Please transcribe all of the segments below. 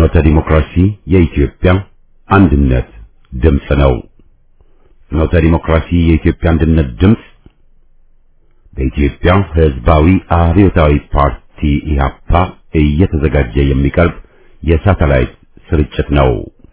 ፍኖተ ዲሞክራሲ የኢትዮጵያ አንድነት ድምፅ ነው። ፍኖተ ዲሞክራሲ የኢትዮጵያ አንድነት ድምፅ በኢትዮጵያ ሕዝባዊ አብዮታዊ ፓርቲ ኢህአፓ እየተዘጋጀ የሚቀርብ የሳተላይት ስርጭት ነው።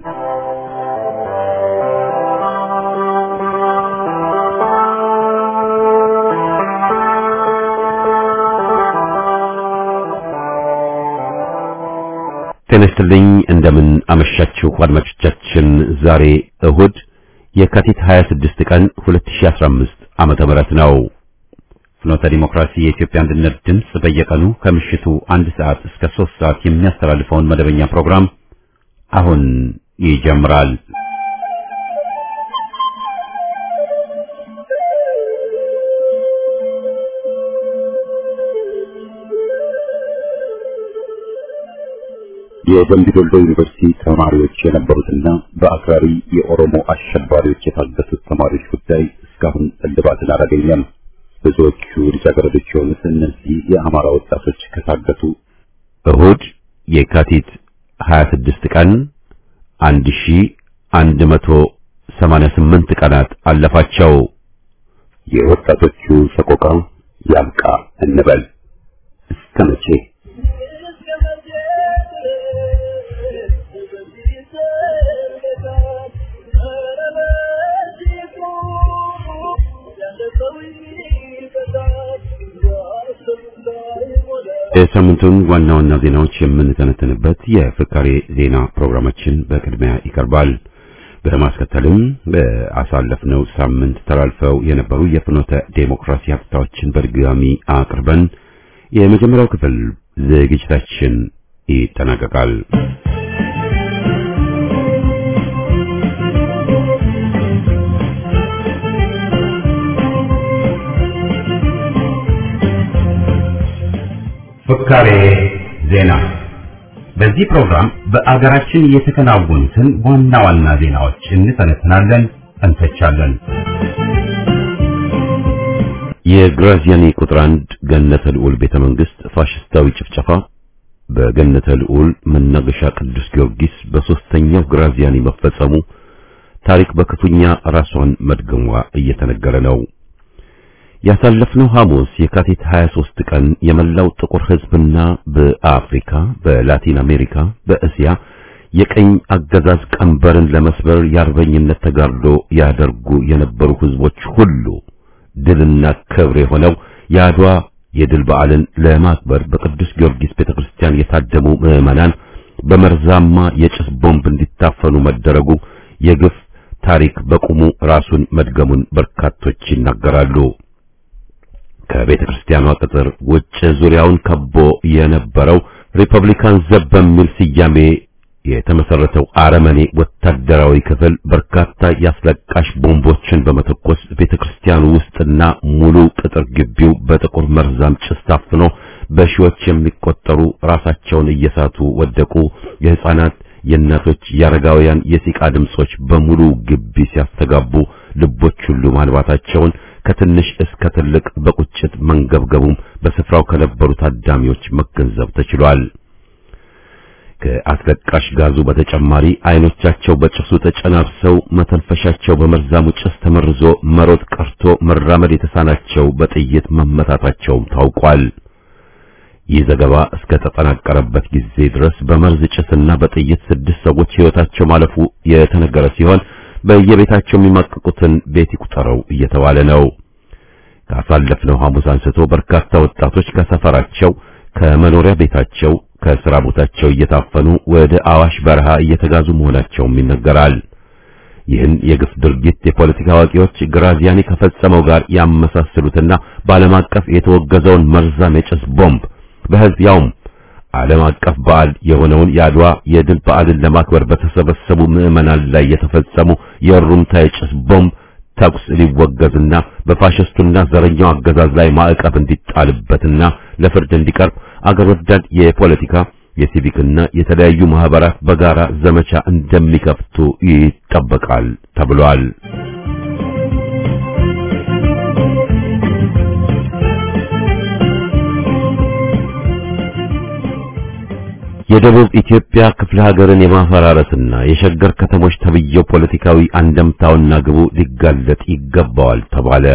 ጤና ይስጥልኝ እንደምን አመሻችሁ አድማጮቻችን። ዛሬ እሁድ የካቲት 26 ቀን 2015 ዓመተ ምህረት ነው። ፍኖተ ዲሞክራሲ የኢትዮጵያ አንድነት ድምፅ በየቀኑ ከምሽቱ አንድ ሰዓት እስከ 3 ሰዓት የሚያስተላልፈውን መደበኛ ፕሮግራም አሁን ይጀምራል። የደምቢ ዶሎ ዩኒቨርሲቲ ተማሪዎች የነበሩትና በአክራሪ የኦሮሞ አሸባሪዎች የታገቱት ተማሪዎች ጉዳይ እስካሁን እልባትን አላገኘም። ብዙዎቹ ልጃገረዶች የሆኑት እነዚህ የአማራ ወጣቶች ከታገቱ እሁድ የካቲት 26 ቀን 1188 ቀናት አለፋቸው። የወጣቶቹ ሰቆቃ ያብቃ እንበል እስከ መቼ? የሳምንቱን ዋና ዋና ዜናዎች የምንተነተንበት የፍካሬ ዜና ፕሮግራማችን በቅድሚያ ይቀርባል። በማስከተልም በአሳለፍነው ሳምንት ተላልፈው የነበሩ የፍኖተ ዴሞክራሲ ሀብታዎችን በድጋሚ አቅርበን የመጀመሪያው ክፍል ዝግጅታችን ይጠናቀቃል። ፍካሬ ዜና። በዚህ ፕሮግራም በአገራችን የተከናወኑትን ዋና ዋና ዜናዎች እንተነትናለን፣ እንተቻለን። የግራዚያኒ ቁጥር አንድ ገነተ ልዑል ቤተ መንግስት ፋሽስታዊ ጭፍጨፋ በገነተ ልዑል መናገሻ ቅዱስ ጊዮርጊስ በሶስተኛው ግራዚያኒ መፈጸሙ ታሪክ በክፉኛ ራሷን መድገሟ እየተነገረ ነው። ያሳለፍነው ሐሙስ የካቲት 23 ቀን የመላው ጥቁር ሕዝብና በአፍሪካ፣ በላቲን አሜሪካ፣ በእስያ የቀኝ አገዛዝ ቀንበርን ለመስበር የአርበኝነት ተጋድሎ ያደርጉ የነበሩ ሕዝቦች ሁሉ ድልና ክብር የሆነው የአድዋ የድል በዓልን ለማክበር በቅዱስ ጊዮርጊስ ቤተክርስቲያን የታደሙ ምዕመናን በመርዛማ የጭስ ቦምብ እንዲታፈኑ መደረጉ የግፍ ታሪክ በቁሙ ራሱን መድገሙን በርካቶች ይናገራሉ። ከቤተ ክርስቲያኗ ቅጥር ውጭ ዙሪያውን ከቦ የነበረው ሪፐብሊካን ዘብ በሚል ስያሜ የተመሰረተው አረመኔ ወታደራዊ ክፍል በርካታ ያስለቃሽ ቦምቦችን በመተኮስ ቤተ ክርስቲያኑ ውስጥና ሙሉ ቅጥር ግቢው በጥቁር መርዛም ጭስ ታፍኖ በሺዎች የሚቆጠሩ ራሳቸውን እየሳቱ ወደቁ። የሕፃናት፣ የእናቶች፣ የአረጋውያን የሲቃ ድምጾች በሙሉ ግቢ ሲያስተጋቡ ልቦች ሁሉ ማንባታቸውን ከትንሽ እስከ ትልቅ በቁጭት መንገብገቡም በስፍራው ከነበሩ ታዳሚዎች መገንዘብ ተችሏል። ከአስለቃሽ ጋዙ በተጨማሪ አይኖቻቸው በጭሱ ተጨናብሰው መተንፈሻቸው በመርዛሙ ጭስ ተመርዞ መሮጥ ቀርቶ መራመድ የተሳናቸው በጥይት መመታታቸውም ታውቋል። ይህ ዘገባ እስከ ተጠናቀረበት ጊዜ ድረስ በመርዝ ጭስና በጥይት ስድስት ሰዎች ሕይወታቸው ማለፉ የተነገረ ሲሆን በየቤታቸው የሚማቀቁትን ቤት ይቁጠረው እየተባለ ነው። ካሳለፍነው ሐሙስ አንስቶ በርካታ ወጣቶች ከሰፈራቸው፣ ከመኖሪያ ቤታቸው፣ ከስራ ቦታቸው እየታፈኑ ወደ አዋሽ በረሃ እየተጋዙ መሆናቸውም ይነገራል። ይህን የግፍ ድርጊት የፖለቲካ አዋቂዎች ግራዚያኒ ከፈጸመው ጋር ያመሳስሉትና በዓለም አቀፍ የተወገዘውን መርዛም የጭስ ቦምብ በሕዝብ ያውም ዓለም አቀፍ በዓል የሆነውን የአድዋ የድል በዓልን ለማክበር በተሰበሰቡ ምዕመናን ላይ የተፈጸሙ የሩምታ የጭስ ቦምብ ተኩስ ሊወገዝና በፋሽስቱና ዘረኛው አገዛዝ ላይ ማዕቀብ እንዲጣልበትና ለፍርድ እንዲቀርብ አገር ወዳድ የፖለቲካ የሲቪክና የተለያዩ ማህበራት በጋራ ዘመቻ እንደሚከፍቱ ይጠበቃል ተብሏል። የደቡብ ኢትዮጵያ ክፍለ ሀገርን የማፈራረስና የሸገር ከተሞች ተብየው ፖለቲካዊ አንደምታውና ግቡ ሊጋለጥ ይገባዋል ተባለ።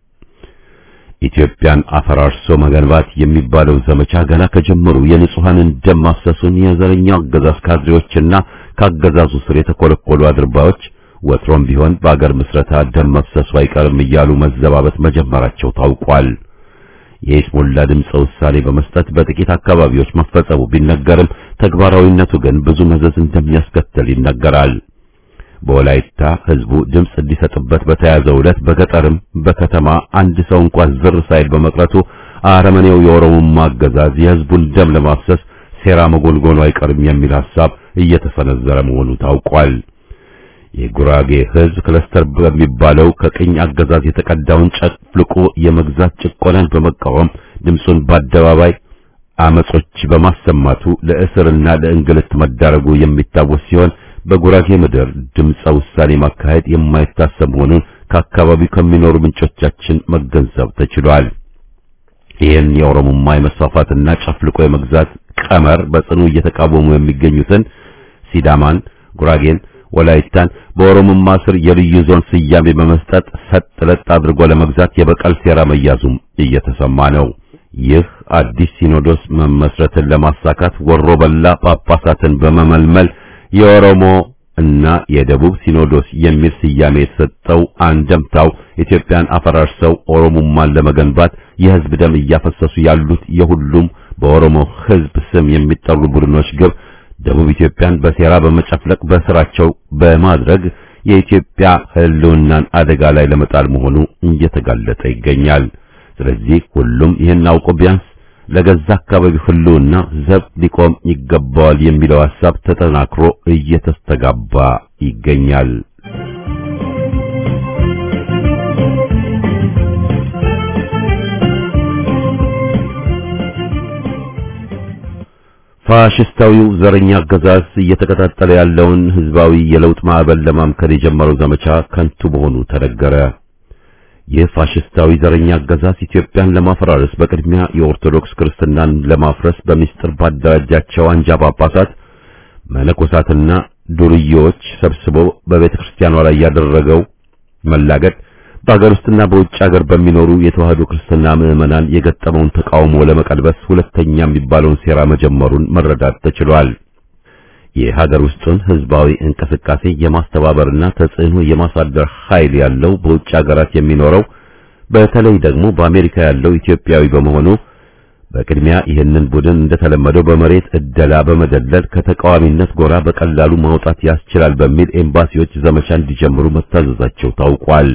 ኢትዮጵያን አፈራርሶ መገንባት የሚባለው ዘመቻ ገና ከጀመሩ የንጹሐንን ደም ማፍሰሱን የዘረኛው አገዛዝ ካድሬዎችና ካገዛዙ ስር የተኮለኮሉ አድርባዮች ወትሮም ቢሆን በአገር ምስረታ ደም መፍሰሱ አይቀርም እያሉ መዘባበት መጀመራቸው ታውቋል። የይስሙላ ድምፀ ውሳኔ በመስጠት በጥቂት አካባቢዎች መፈጸሙ ቢነገርም ተግባራዊነቱ ግን ብዙ መዘዝ እንደሚያስከትል ይነገራል። በወላይታ ህዝቡ ድምፅ እንዲሰጥበት በተያዘው ዕለት በገጠርም በከተማ አንድ ሰው እንኳን ዝር ሳይል በመቅረቱ አረመኔው የኦሮሞማ አገዛዝ የህዝቡን ደም ለማፍሰስ ሴራ መጎልጎሉ አይቀርም የሚል ሐሳብ እየተሰነዘረ መሆኑ ታውቋል። የጉራጌ ህዝብ ክለስተር በሚባለው ከቅኝ አገዛዝ የተቀዳውን ጨፍልቆ የመግዛት ጭቆናን በመቃወም ድምፁን በአደባባይ አመጾች በማሰማቱ ለእስርና ለእንግልት መዳረጉ የሚታወስ ሲሆን በጉራጌ ምድር ድምፀ ውሳኔ ማካሄድ የማይታሰብ መሆኑን ከአካባቢው ከሚኖሩ ምንጮቻችን መገንዘብ ተችሏል። ይህን የኦሮሞማ የመስፋፋትና ጨፍልቆ የመግዛት ቀመር በጽኑ እየተቃወሙ የሚገኙትን ሲዳማን፣ ጉራጌን፣ ወላይታን በኦሮሞማ ስር የልዩ ዞን ስያሜ በመስጠት ሰጥ ለጥ አድርጎ ለመግዛት የበቀል ሴራ መያዙም እየተሰማ ነው። ይህ አዲስ ሲኖዶስ መመስረትን ለማሳካት ወሮ በላ ጳጳሳትን በመመልመል የኦሮሞ እና የደቡብ ሲኖዶስ የሚል ስያሜ የተሰጠው አንደምታው ኢትዮጵያን አፈራርሰው ኦሮሞማን ለመገንባት የህዝብ ደም እያፈሰሱ ያሉት የሁሉም በኦሮሞ ህዝብ ስም የሚጠሩ ቡድኖች ግብ ደቡብ ኢትዮጵያን በሴራ በመጨፍለቅ በስራቸው በማድረግ የኢትዮጵያ ህልውናን አደጋ ላይ ለመጣል መሆኑ እየተጋለጠ ይገኛል። ስለዚህ ሁሉም ይህን አውቆ ቢያንስ ለገዛ አካባቢው ህልውና ዘብ ሊቆም ይገባዋል የሚለው ሐሳብ ተጠናክሮ እየተስተጋባ ይገኛል። ፋሽስታዊው ዘረኛ አገዛዝ እየተቀጣጠለ ያለውን ህዝባዊ የለውጥ ማዕበል ለማምከን የጀመረው ዘመቻ ከንቱ መሆኑ ተነገረ። ይህ ፋሽስታዊ ዘረኛ አገዛዝ ኢትዮጵያን ለማፈራረስ በቅድሚያ የኦርቶዶክስ ክርስትናን ለማፍረስ በሚስጥር ባደራጃቸው አንጃ ጳጳሳት፣ መነኮሳትና ዱርዬዎች ሰብስቦ በቤተ ክርስቲያኗ ላይ ያደረገው መላገድ በአገር ውስጥና በውጭ ሀገር በሚኖሩ የተዋህዶ ክርስትና ምዕመናን የገጠመውን ተቃውሞ ለመቀልበስ ሁለተኛ የሚባለውን ሴራ መጀመሩን መረዳት ተችሏል። የሀገር ውስጡን ህዝባዊ እንቅስቃሴ የማስተባበርና ተጽዕኖ የማሳደር ኃይል ያለው በውጭ ሀገራት የሚኖረው በተለይ ደግሞ በአሜሪካ ያለው ኢትዮጵያዊ በመሆኑ በቅድሚያ ይህንን ቡድን እንደተለመደው በመሬት እደላ በመደለል ከተቃዋሚነት ጎራ በቀላሉ ማውጣት ያስችላል በሚል ኤምባሲዎች ዘመቻ እንዲጀምሩ መታዘዛቸው ታውቋል።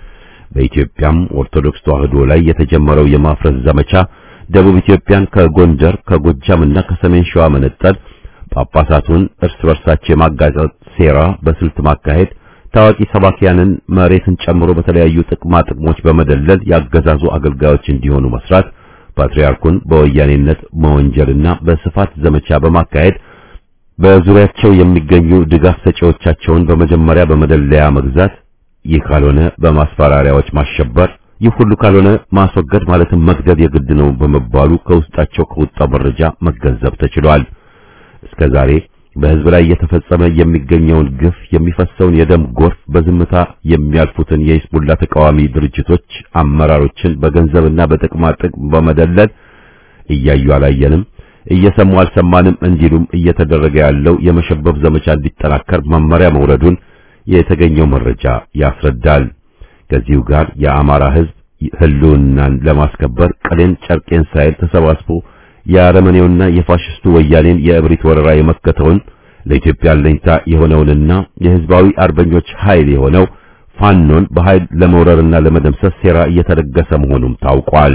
በኢትዮጵያም ኦርቶዶክስ ተዋህዶ ላይ የተጀመረው የማፍረስ ዘመቻ ደቡብ ኢትዮጵያን ከጎንደር ከጎጃምና ከሰሜን ሸዋ መነጠል ጳጳሳቱን እርስ በርሳቸው የማጋጨት ሴራ በስልት ማካሄድ፣ ታዋቂ ሰባኪያንን መሬትን ጨምሮ በተለያዩ ጥቅማ ጥቅሞች በመደለል ያገዛዙ አገልጋዮች እንዲሆኑ መስራት፣ ፓትርያርኩን በወያኔነት መወንጀልና በስፋት ዘመቻ በማካሄድ በዙሪያቸው የሚገኙ ድጋፍ ሰጪዎቻቸውን በመጀመሪያ በመደለያ መግዛት፣ ይህ ካልሆነ በማስፈራሪያዎች ማሸበር፣ ይህ ሁሉ ካልሆነ ማስወገድ ማለትም መግደል የግድ ነው በመባሉ ከውስጣቸው ከወጣው መረጃ መገንዘብ ተችሏል። እስከ ዛሬ በሕዝብ ላይ እየተፈጸመ የሚገኘውን ግፍ የሚፈሰውን የደም ጎርፍ በዝምታ የሚያልፉትን የሂዝቡላ ተቃዋሚ ድርጅቶች አመራሮችን በገንዘብና በጥቅማ ጥቅም በመደለል እያዩ አላየንም፣ እየሰሙ አልሰማንም እንዲሉም እየተደረገ ያለው የመሸበብ ዘመቻ እንዲጠናከር መመሪያ መውረዱን የተገኘው መረጃ ያስረዳል። ከዚሁ ጋር የአማራ ሕዝብ ህልውናን ለማስከበር ቀሌን ጨርቄን ሳይል ተሰባስቦ የአረመኔውና የፋሽስቱ ወያኔን የእብሪት ወረራ የመከተውን ለኢትዮጵያ አለኝታ የሆነውንና የህዝባዊ አርበኞች ኃይል የሆነው ፋኖን በኃይል ለመውረርና ለመደምሰስ ሴራ እየተደገሰ መሆኑም ታውቋል።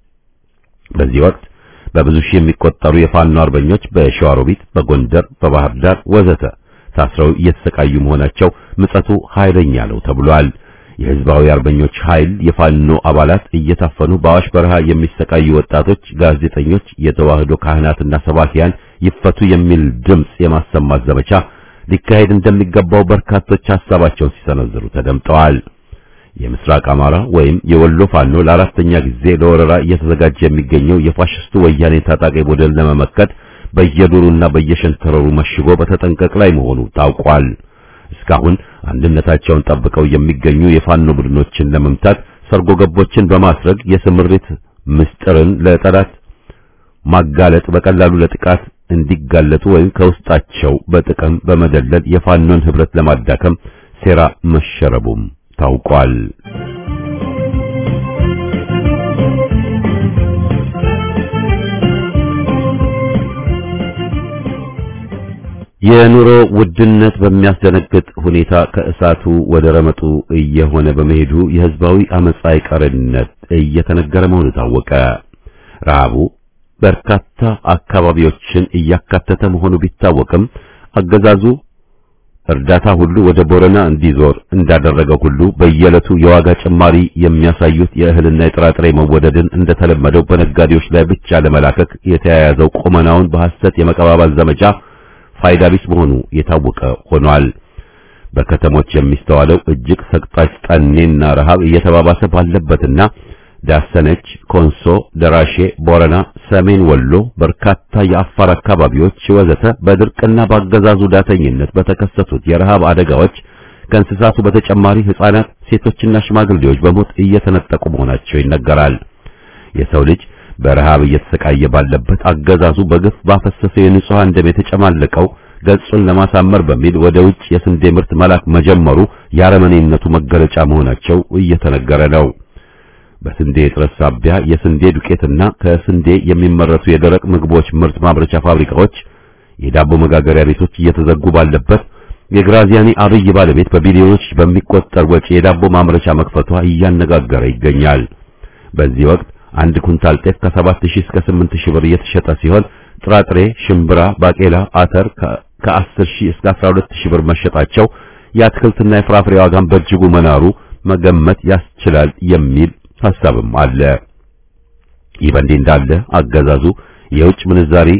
በዚህ ወቅት በብዙ ሺህ የሚቆጠሩ የፋኖ አርበኞች በሸዋሮቢት፣ በጎንደር፣ በባህር ዳር ወዘተ ታስረው እየተሰቃዩ መሆናቸው ምጸቱ ኃይለኛ ነው ተብሏል። የህዝባዊ አርበኞች ኃይል የፋኖ አባላት እየታፈኑ በአዋሽ በረሃ የሚሰቃዩ ወጣቶች፣ ጋዜጠኞች፣ የተዋህዶ ካህናትና ሰባኪያን ይፈቱ የሚል ድምጽ የማሰማት ዘመቻ ሊካሄድ እንደሚገባው በርካቶች ሐሳባቸውን ሲሰነዝሩ ተደምጠዋል። የምስራቅ አማራ ወይም የወሎ ፋኖ ለአራተኛ ጊዜ ለወረራ እየተዘጋጀ የሚገኘው የፋሽስቱ ወያኔ ታጣቂ ቡድን ለመመከት በየዱሩና በየሸንተረሩ መሽጎ በተጠንቀቅ ላይ መሆኑ ታውቋል። እስካሁን አንድነታቸውን ጠብቀው የሚገኙ የፋኖ ቡድኖችን ለመምታት ሰርጎ ገቦችን በማስረግ የስምሪት ምስጢርን ለጠላት ማጋለጥ በቀላሉ ለጥቃት እንዲጋለጡ ወይም ከውስጣቸው በጥቅም በመደለል የፋኖን ህብረት ለማዳከም ሴራ መሸረቡም ታውቋል። የኑሮ ውድነት በሚያስደነግጥ ሁኔታ ከእሳቱ ወደ ረመጡ እየሆነ በመሄዱ የህዝባዊ አመጻ አይቀርነት እየተነገረ መሆኑ ታወቀ። ረሃቡ በርካታ አካባቢዎችን እያካተተ መሆኑ ቢታወቅም አገዛዙ እርዳታ ሁሉ ወደ ቦረና እንዲዞር እንዳደረገው ሁሉ በየዕለቱ የዋጋ ጭማሪ የሚያሳዩት የእህልና የጥራጥሬ መወደድን እንደተለመደው በነጋዴዎች ላይ ብቻ ለመላከክ የተያያዘው ቁመናውን በሐሰት የመቀባበል ዘመቻ ፋይዳ ቢስ መሆኑ የታወቀ ሆኗል። በከተሞች የሚስተዋለው እጅግ ሰቅጣጭ ጠኔና ረሃብ እየተባባሰ ባለበትና ዳሰነች፣ ኮንሶ፣ ደራሼ፣ ቦረና፣ ሰሜን ወሎ፣ በርካታ የአፋር አካባቢዎች ወዘተ በድርቅና በአገዛዙ ዳተኝነት በተከሰቱት የረሃብ አደጋዎች ከእንስሳቱ በተጨማሪ ሕፃናት፣ ሴቶችና ሽማግሌዎች በሞት እየተነጠቁ መሆናቸው ይነገራል። የሰው ልጅ በረሃብ እየተሰቃየ ባለበት አገዛዙ በግፍ ባፈሰሰው የንጹሃን ደም የተጨማለቀው ገጹን ለማሳመር በሚል ወደ ውጭ የስንዴ ምርት መላክ መጀመሩ የአረመኔነቱ መገለጫ መሆናቸው እየተነገረ ነው። በስንዴ እጥረት ሳቢያ የስንዴ ዱቄትና ከስንዴ የሚመረቱ የደረቅ ምግቦች ምርት ማምረቻ ፋብሪካዎች፣ የዳቦ መጋገሪያ ቤቶች እየተዘጉ ባለበት የግራዚያኒ አብይ ባለቤት በቢሊዮኖች በሚቆጠር ወጪ የዳቦ ማምረቻ መክፈቷ እያነጋገረ ይገኛል። በዚህ ወቅት አንድ ኩንታል ጤፍ ከ7000 እስከ 8000 ብር እየተሸጠ ሲሆን ጥራጥሬ፣ ሽምብራ፣ ባቄላ፣ አተር ከ10000 እስከ 12000 ብር መሸጣቸው የአትክልትና የፍራፍሬ ዋጋን በእጅጉ መናሩ መገመት ያስችላል የሚል ሐሳብም አለ። ይህ በእንዲህ እንዳለ አገዛዙ የውጭ ምንዛሪ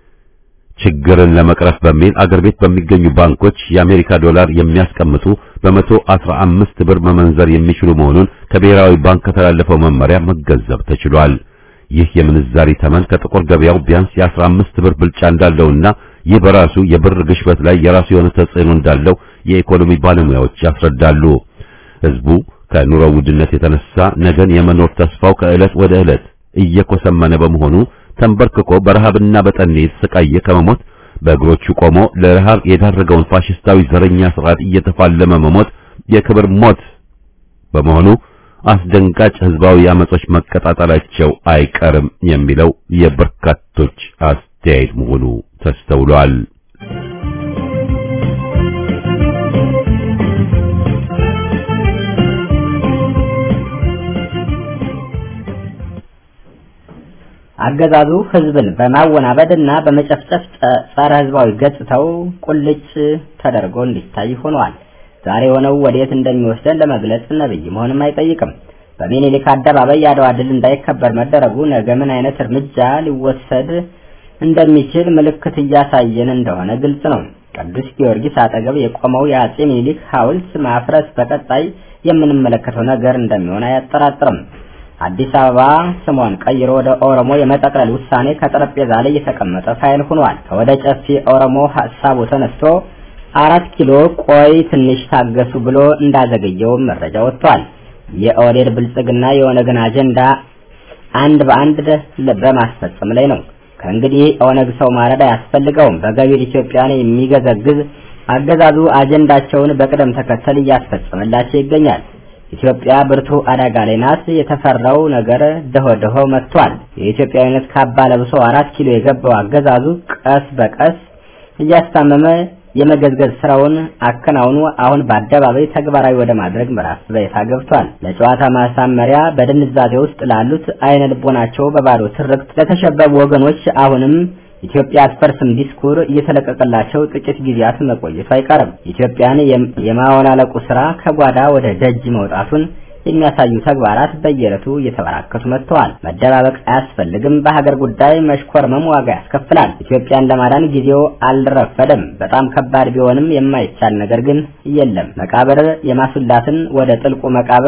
ችግርን ለመቅረፍ በሚል አገር ቤት በሚገኙ ባንኮች የአሜሪካ ዶላር የሚያስቀምጡ በመቶ አስራ አምስት ብር መመንዘር የሚችሉ መሆኑን ከብሔራዊ ባንክ ከተላለፈው መመሪያ መገንዘብ ተችሏል። ይህ የምንዛሪ ተመን ከጥቁር ገበያው ቢያንስ የአስራ አምስት ብር ብልጫ እንዳለውና ይህ በራሱ የብር ግሽበት ላይ የራሱ የሆነ ተጽዕኖ እንዳለው የኢኮኖሚ ባለሙያዎች ያስረዳሉ። ህዝቡ ከኑሮ ውድነት የተነሳ ነገን የመኖር ተስፋው ከዕለት ወደ ዕለት እየኮሰመነ በመሆኑ ተንበርክኮ በረሃብና በጠኔ የተሰቃየ ከመሞት በእግሮቹ ቆሞ ለረሃብ የዳረገውን ፋሽስታዊ ዘረኛ ስርዓት እየተፋለመ መሞት የክብር ሞት በመሆኑ አስደንጋጭ ህዝባዊ አመጾች መቀጣጠላቸው አይቀርም የሚለው የበርካቶች አስተያየት መሆኑ ተስተውሏል። አገዛዙ ህዝብን በማወናበድና በመጨፍጨፍ ጸረ ህዝባዊ ገጽታው ቁልጭ ተደርጎ እንዲታይ ሆኗል። ዛሬ የሆነው ወዴት እንደሚወስደን ለመግለጽ ነብይ መሆንም አይጠይቅም። በሚኒሊክ አደባባይ የአድዋ ድል እንዳይከበር መደረጉ ነገ ምን አይነት እርምጃ ሊወሰድ እንደሚችል ምልክት እያሳየን እንደሆነ ግልጽ ነው። ቅዱስ ጊዮርጊስ አጠገብ የቆመው የአጼ ሚኒሊክ ሐውልት ማፍረስ በቀጣይ የምንመለከተው ነገር እንደሚሆን አያጠራጥርም። አዲስ አበባ ስሟን ቀይሮ ወደ ኦሮሞ የመጠቅለል ውሳኔ ከጠረጴዛ ላይ የተቀመጠ ፋይል ሆኗል። ከወደ ጨፌ ኦሮሞ ሀሳቡ ተነስቶ አራት ኪሎ ቆይ ትንሽ ታገሱ ብሎ እንዳዘገየው መረጃ ወጥቷል። የኦህዴድ ብልጽግና የኦነግን አጀንዳ አንድ በአንድ በማስፈጸም ላይ ነው። ከእንግዲህ ኦነግ ሰው ማረድ አያስፈልገውም። በገቢር ኢትዮጵያን የሚገዘግዝ አገዛዙ አጀንዳቸውን በቅደም ተከተል እያስፈጸመላቸው ይገኛል። ኢትዮጵያ ብርቱ አደጋ ላይ ናት። የተፈራው ነገር ደሆ ደሆ መጥቷል። የኢትዮጵያዊነት ካባ ለብሶ አራት ኪሎ የገባው አገዛዙ ቀስ በቀስ እያስታመመ የመገዝገዝ ስራውን አከናውኑ አሁን በአደባባይ ተግባራዊ ወደ ማድረግ ምዕራፍ በይፋ ገብቷል። ለጨዋታ ማሳመሪያ በድንዛዜ ውስጥ ላሉት አይነ ልቦናቸው በባዶ ትርክት ለተሸበቡ ወገኖች አሁንም ኢትዮጵያ አትፈርስም ዲስኩር እየተለቀቀላቸው ጥቂት ጊዜያት መቆየቱ አይቀርም። ኢትዮጵያን የማወላለቁ ስራ ከጓዳ ወደ ደጅ መውጣቱን የሚያሳዩ ተግባራት በየዕለቱ እየተበራከቱ መጥተዋል። መደባበቅ አያስፈልግም። በሀገር ጉዳይ መሽኮርመም ዋጋ ያስከፍላል። ኢትዮጵያን ለማዳን ጊዜው አልረፈደም። በጣም ከባድ ቢሆንም የማይቻል ነገር ግን የለም። መቃብር የማስላትን ወደ ጥልቁ መቃብር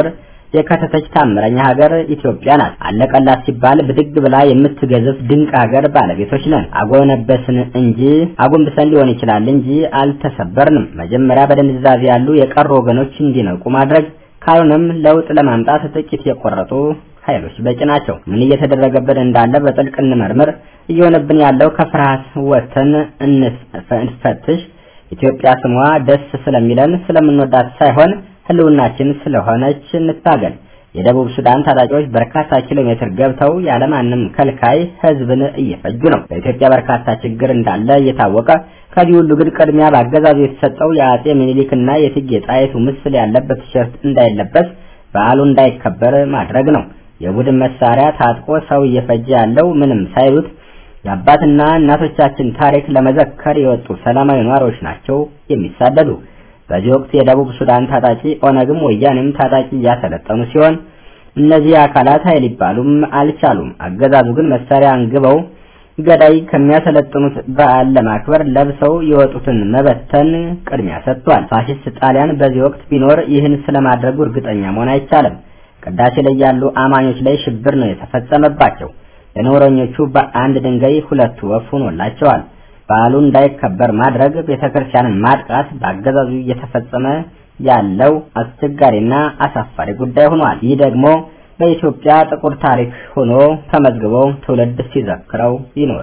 የከተተች ታምረኛ ሀገር ኢትዮጵያ ናት። አለቀላት ሲባል ብድግ ብላ የምትገዝፍ ድንቅ ሀገር ባለቤቶች ነን። አጎነበስን እንጂ አጎንብሰን ሊሆን ይችላል እንጂ አልተሰበርንም። መጀመሪያ በድንዛዜ ያሉ የቀሩ ወገኖች እንዲነቁ ማድረግ ካልሆነም ለውጥ ለማምጣት ጥቂት የቆረጡ ኃይሎች በቂ ናቸው። ምን እየተደረገብን እንዳለ በጥልቅ እንመርምር። እየሆነብን ያለው ከፍርሃት ወጥተን እንፈትሽ። ኢትዮጵያ ስሟ ደስ ስለሚለን ስለምንወዳት ሳይሆን ህልውናችን ስለሆነች እንታገል። የደቡብ ሱዳን ታጣቂዎች በርካታ ኪሎ ሜትር ገብተው ያለማንም ከልካይ ህዝብን እየፈጁ ነው። በኢትዮጵያ በርካታ ችግር እንዳለ እየታወቀ ከዚህ ሁሉ ግን ቅድሚያ በአገዛዙ የተሰጠው የአጼ ምኒልክና የእቴጌ ጣይቱ ምስል ያለበት ቲሸርት እንዳይለበስ በዓሉ እንዳይከበር ማድረግ ነው። የቡድን መሳሪያ ታጥቆ ሰው እየፈጀ ያለው ምንም ሳይሉት የአባትና እናቶቻችን ታሪክ ለመዘከር የወጡ ሰላማዊ ነዋሪዎች ናቸው የሚሳደዱ። በዚህ ወቅት የደቡብ ሱዳን ታጣቂ ኦነግም ወያኔም ታጣቂ እያሰለጠኑ ሲሆን እነዚህ አካላት ኃይል ሊባሉም አልቻሉም። አገዛዙ ግን መሳሪያ አንግበው ገዳይ ከሚያሰለጥኑት በዓል ለማክበር ለብሰው የወጡትን መበተን ቅድሚያ ሰጥቷል። ፋሽስት ጣሊያን በዚህ ወቅት ቢኖር ይህን ስለማድረጉ እርግጠኛ መሆን አይቻልም። ቅዳሴ ላይ ያሉ አማኞች ላይ ሽብር ነው የተፈጸመባቸው። ለነውረኞቹ በአንድ ድንጋይ ሁለት ወፍ ሆኖላቸዋል። በዓሉ እንዳይከበር ማድረግ፣ ቤተክርስቲያንን ማጥቃት በአገዛዙ እየተፈጸመ ያለው አስቸጋሪና አሳፋሪ ጉዳይ ሆኗል። ይህ ደግሞ በኢትዮጵያ ጥቁር ታሪክ ሆኖ ተመዝግቦ ትውልድ ሲዘክረው ይኖር።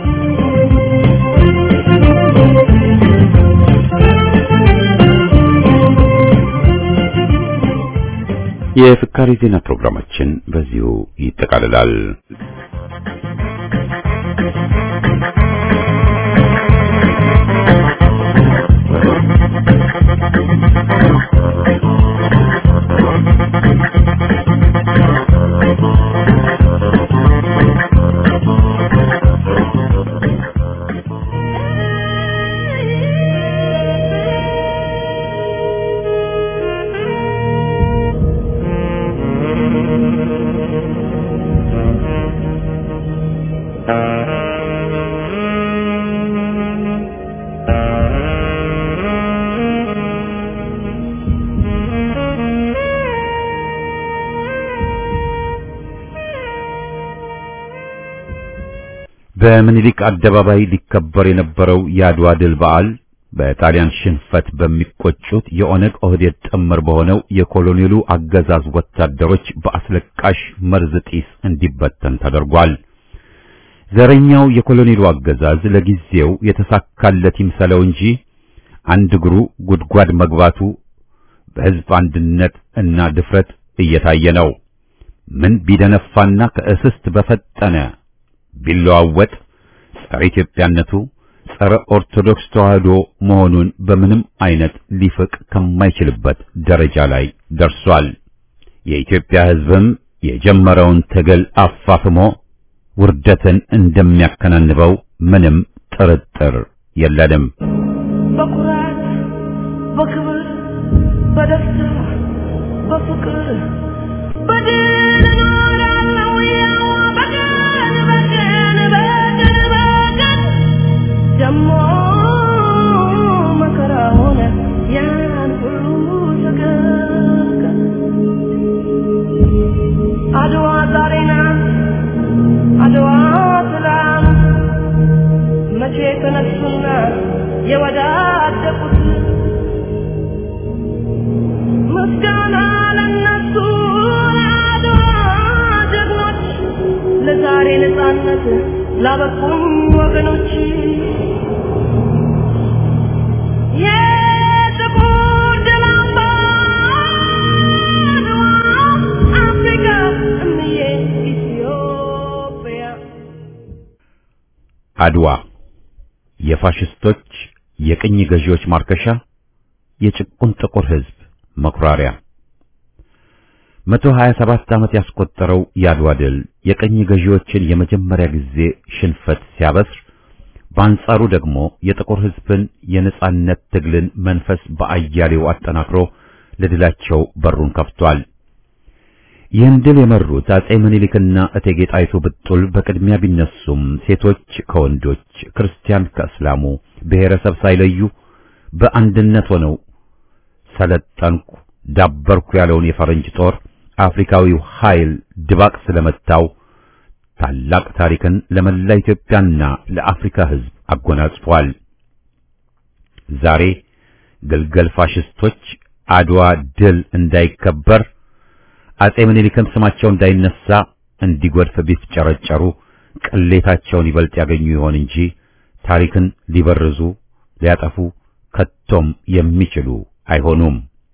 የፍካሪ ዜና ፕሮግራማችን በዚሁ ይጠቃልላል። በምኒልክ አደባባይ ሊከበር የነበረው የአድዋ ድል በዓል በጣሊያን ሽንፈት በሚቆጩት የኦነግ ኦህዴድ ጥምር በሆነው የኮሎኔሉ አገዛዝ ወታደሮች በአስለቃሽ መርዝ ጢስ እንዲበተን ተደርጓል። ዘረኛው የኮሎኔሉ አገዛዝ ለጊዜው የተሳካለት ይምሰለው እንጂ አንድ እግሩ ጉድጓድ መግባቱ በሕዝብ አንድነት እና ድፍረት እየታየ ነው። ምን ቢደነፋና ከእስስት በፈጠነ ቢለዋወጥ ጸረ ኢትዮጵያነቱ ጸረ ኦርቶዶክስ ተዋህዶ መሆኑን በምንም አይነት ሊፍቅ ከማይችልበት ደረጃ ላይ ደርሷል። የኢትዮጵያ ሕዝብም የጀመረውን ትግል አፋፍሞ ውርደትን እንደሚያከናንበው ምንም ጥርጥር የለንም። በኩራት በክብር በደስታ በፍቅር በድል እኖራለሁ ያው በቀን በቀን በቀን በቀን ደሞ መከራ ሆነ ያን ሁሉ ሰቀቀን አድዋ ዛሬ ናት አድዋ ትላንት መቼ ተነሱና የወዳደቁት ምስጋና ለነሱ ለአድዋ ጀግኖች ለዛሬ ነጻነት ላበቁኝ ወገኖች የጥቁር ድል አምባ አድዋ አፍሪካ እምዬ ኢትዮጵያ አድዋ የፋሽስቶች የቅኝ ገዢዎች ማርከሻ፣ የጭቁን ጥቁር ሕዝብ መኩራሪያ። መቶ ሀያ ሰባት ዓመት ያስቆጠረው የአድዋ ድል የቅኝ ገዢዎችን የመጀመሪያ ጊዜ ሽንፈት ሲያበስር፣ በአንጻሩ ደግሞ የጥቁር ሕዝብን የነጻነት ትግልን መንፈስ በአያሌው አጠናክሮ ለድላቸው በሩን ከፍቷል። ይህን ድል የመሩት አጼ ምኒልክና እቴጌ ጣይቱ ብጡል በቅድሚያ ቢነሱም ሴቶች ከወንዶች፣ ክርስቲያን ከእስላሙ ብሔረሰብ ሳይለዩ በአንድነት ሆነው ሰለጠንኩ፣ ዳበርኩ ያለውን የፈረንጅ ጦር አፍሪካዊው ኃይል ድባቅ ስለመታው ታላቅ ታሪክን ለመላ ኢትዮጵያና ለአፍሪካ ሕዝብ አጎናጽፏል። ዛሬ ግልገል ፋሽስቶች አድዋ ድል እንዳይከበር አጼ ምኒልክም ስማቸው እንዳይነሳ እንዲጎድፍ ቢፍጨረጨሩ ቅሌታቸውን ይበልጥ ያገኙ ይሆን እንጂ ታሪክን ሊበርዙ ሊያጠፉ ከቶም የሚችሉ አይሆኑም።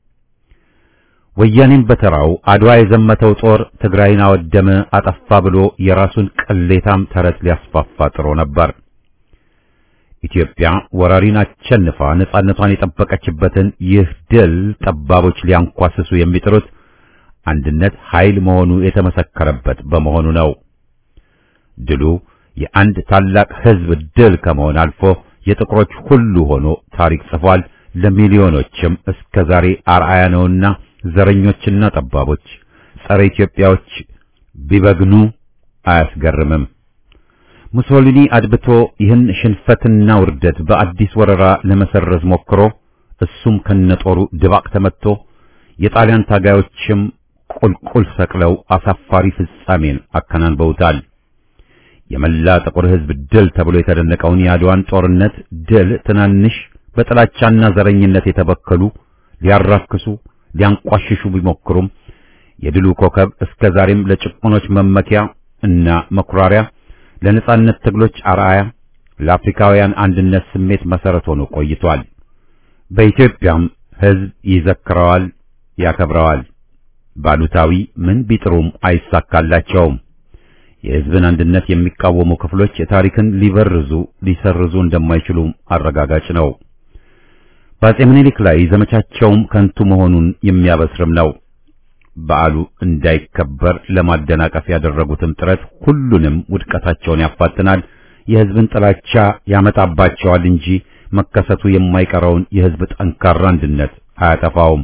ወያኔም በተራው አድዋ የዘመተው ጦር ትግራይን አወደመ፣ አጠፋ ብሎ የራሱን ቅሌታም ተረት ሊያስፋፋ ጥሮ ነበር። ኢትዮጵያ ወራሪን አሸንፋ ነጻነቷን የጠበቀችበትን ይህ ድል ጠባቦች ሊያንኳስሱ የሚጥሩት አንድነት ኃይል መሆኑ የተመሰከረበት በመሆኑ ነው። ድሉ የአንድ ታላቅ ሕዝብ ድል ከመሆን አልፎ የጥቁሮች ሁሉ ሆኖ ታሪክ ጽፏል። ለሚሊዮኖችም እስከ ዛሬ አርአያ ነውና ዘረኞችና ጠባቦች ጸረ ኢትዮጵያዎች ቢበግኑ አያስገርምም። ሙሶሊኒ አድብቶ ይህን ሽንፈትና ውርደት በአዲስ ወረራ ለመሰረዝ ሞክሮ እሱም ከነጦሩ ድባቅ ተመትቶ የጣሊያን ታጋዮችም ቁልቁል ሰቅለው አሳፋሪ ፍጻሜን አከናንበውታል። የመላ ጥቁር ሕዝብ ድል ተብሎ የተደነቀውን የአድዋን ጦርነት ድል ትናንሽ በጥላቻና ዘረኝነት የተበከሉ ሊያራክሱ ሊያንቋሽሹ ቢሞክሩም የድሉ ኮከብ እስከ ዛሬም ለጭቁኖች መመኪያ እና መኩራሪያ፣ ለነጻነት ትግሎች አርአያ፣ ለአፍሪካውያን አንድነት ስሜት መሰረት ሆኖ ቆይቷል። በኢትዮጵያም ሕዝብ ይዘክረዋል፣ ያከብረዋል። ባሉታዊ ምን ቢጥሩም አይሳካላቸውም። የሕዝብን አንድነት የሚቃወሙ ክፍሎች ታሪክን ሊበርዙ ሊሰርዙ እንደማይችሉም አረጋጋጭ ነው። በአጼ ምኒልክ ላይ ዘመቻቸውም ከንቱ መሆኑን የሚያበስርም ነው። በዓሉ እንዳይከበር ለማደናቀፍ ያደረጉትም ጥረት ሁሉንም ውድቀታቸውን ያፋጥናል፣ የሕዝብን ጥላቻ ያመጣባቸዋል እንጂ መከሰቱ የማይቀረውን የሕዝብ ጠንካራ አንድነት አያጠፋውም።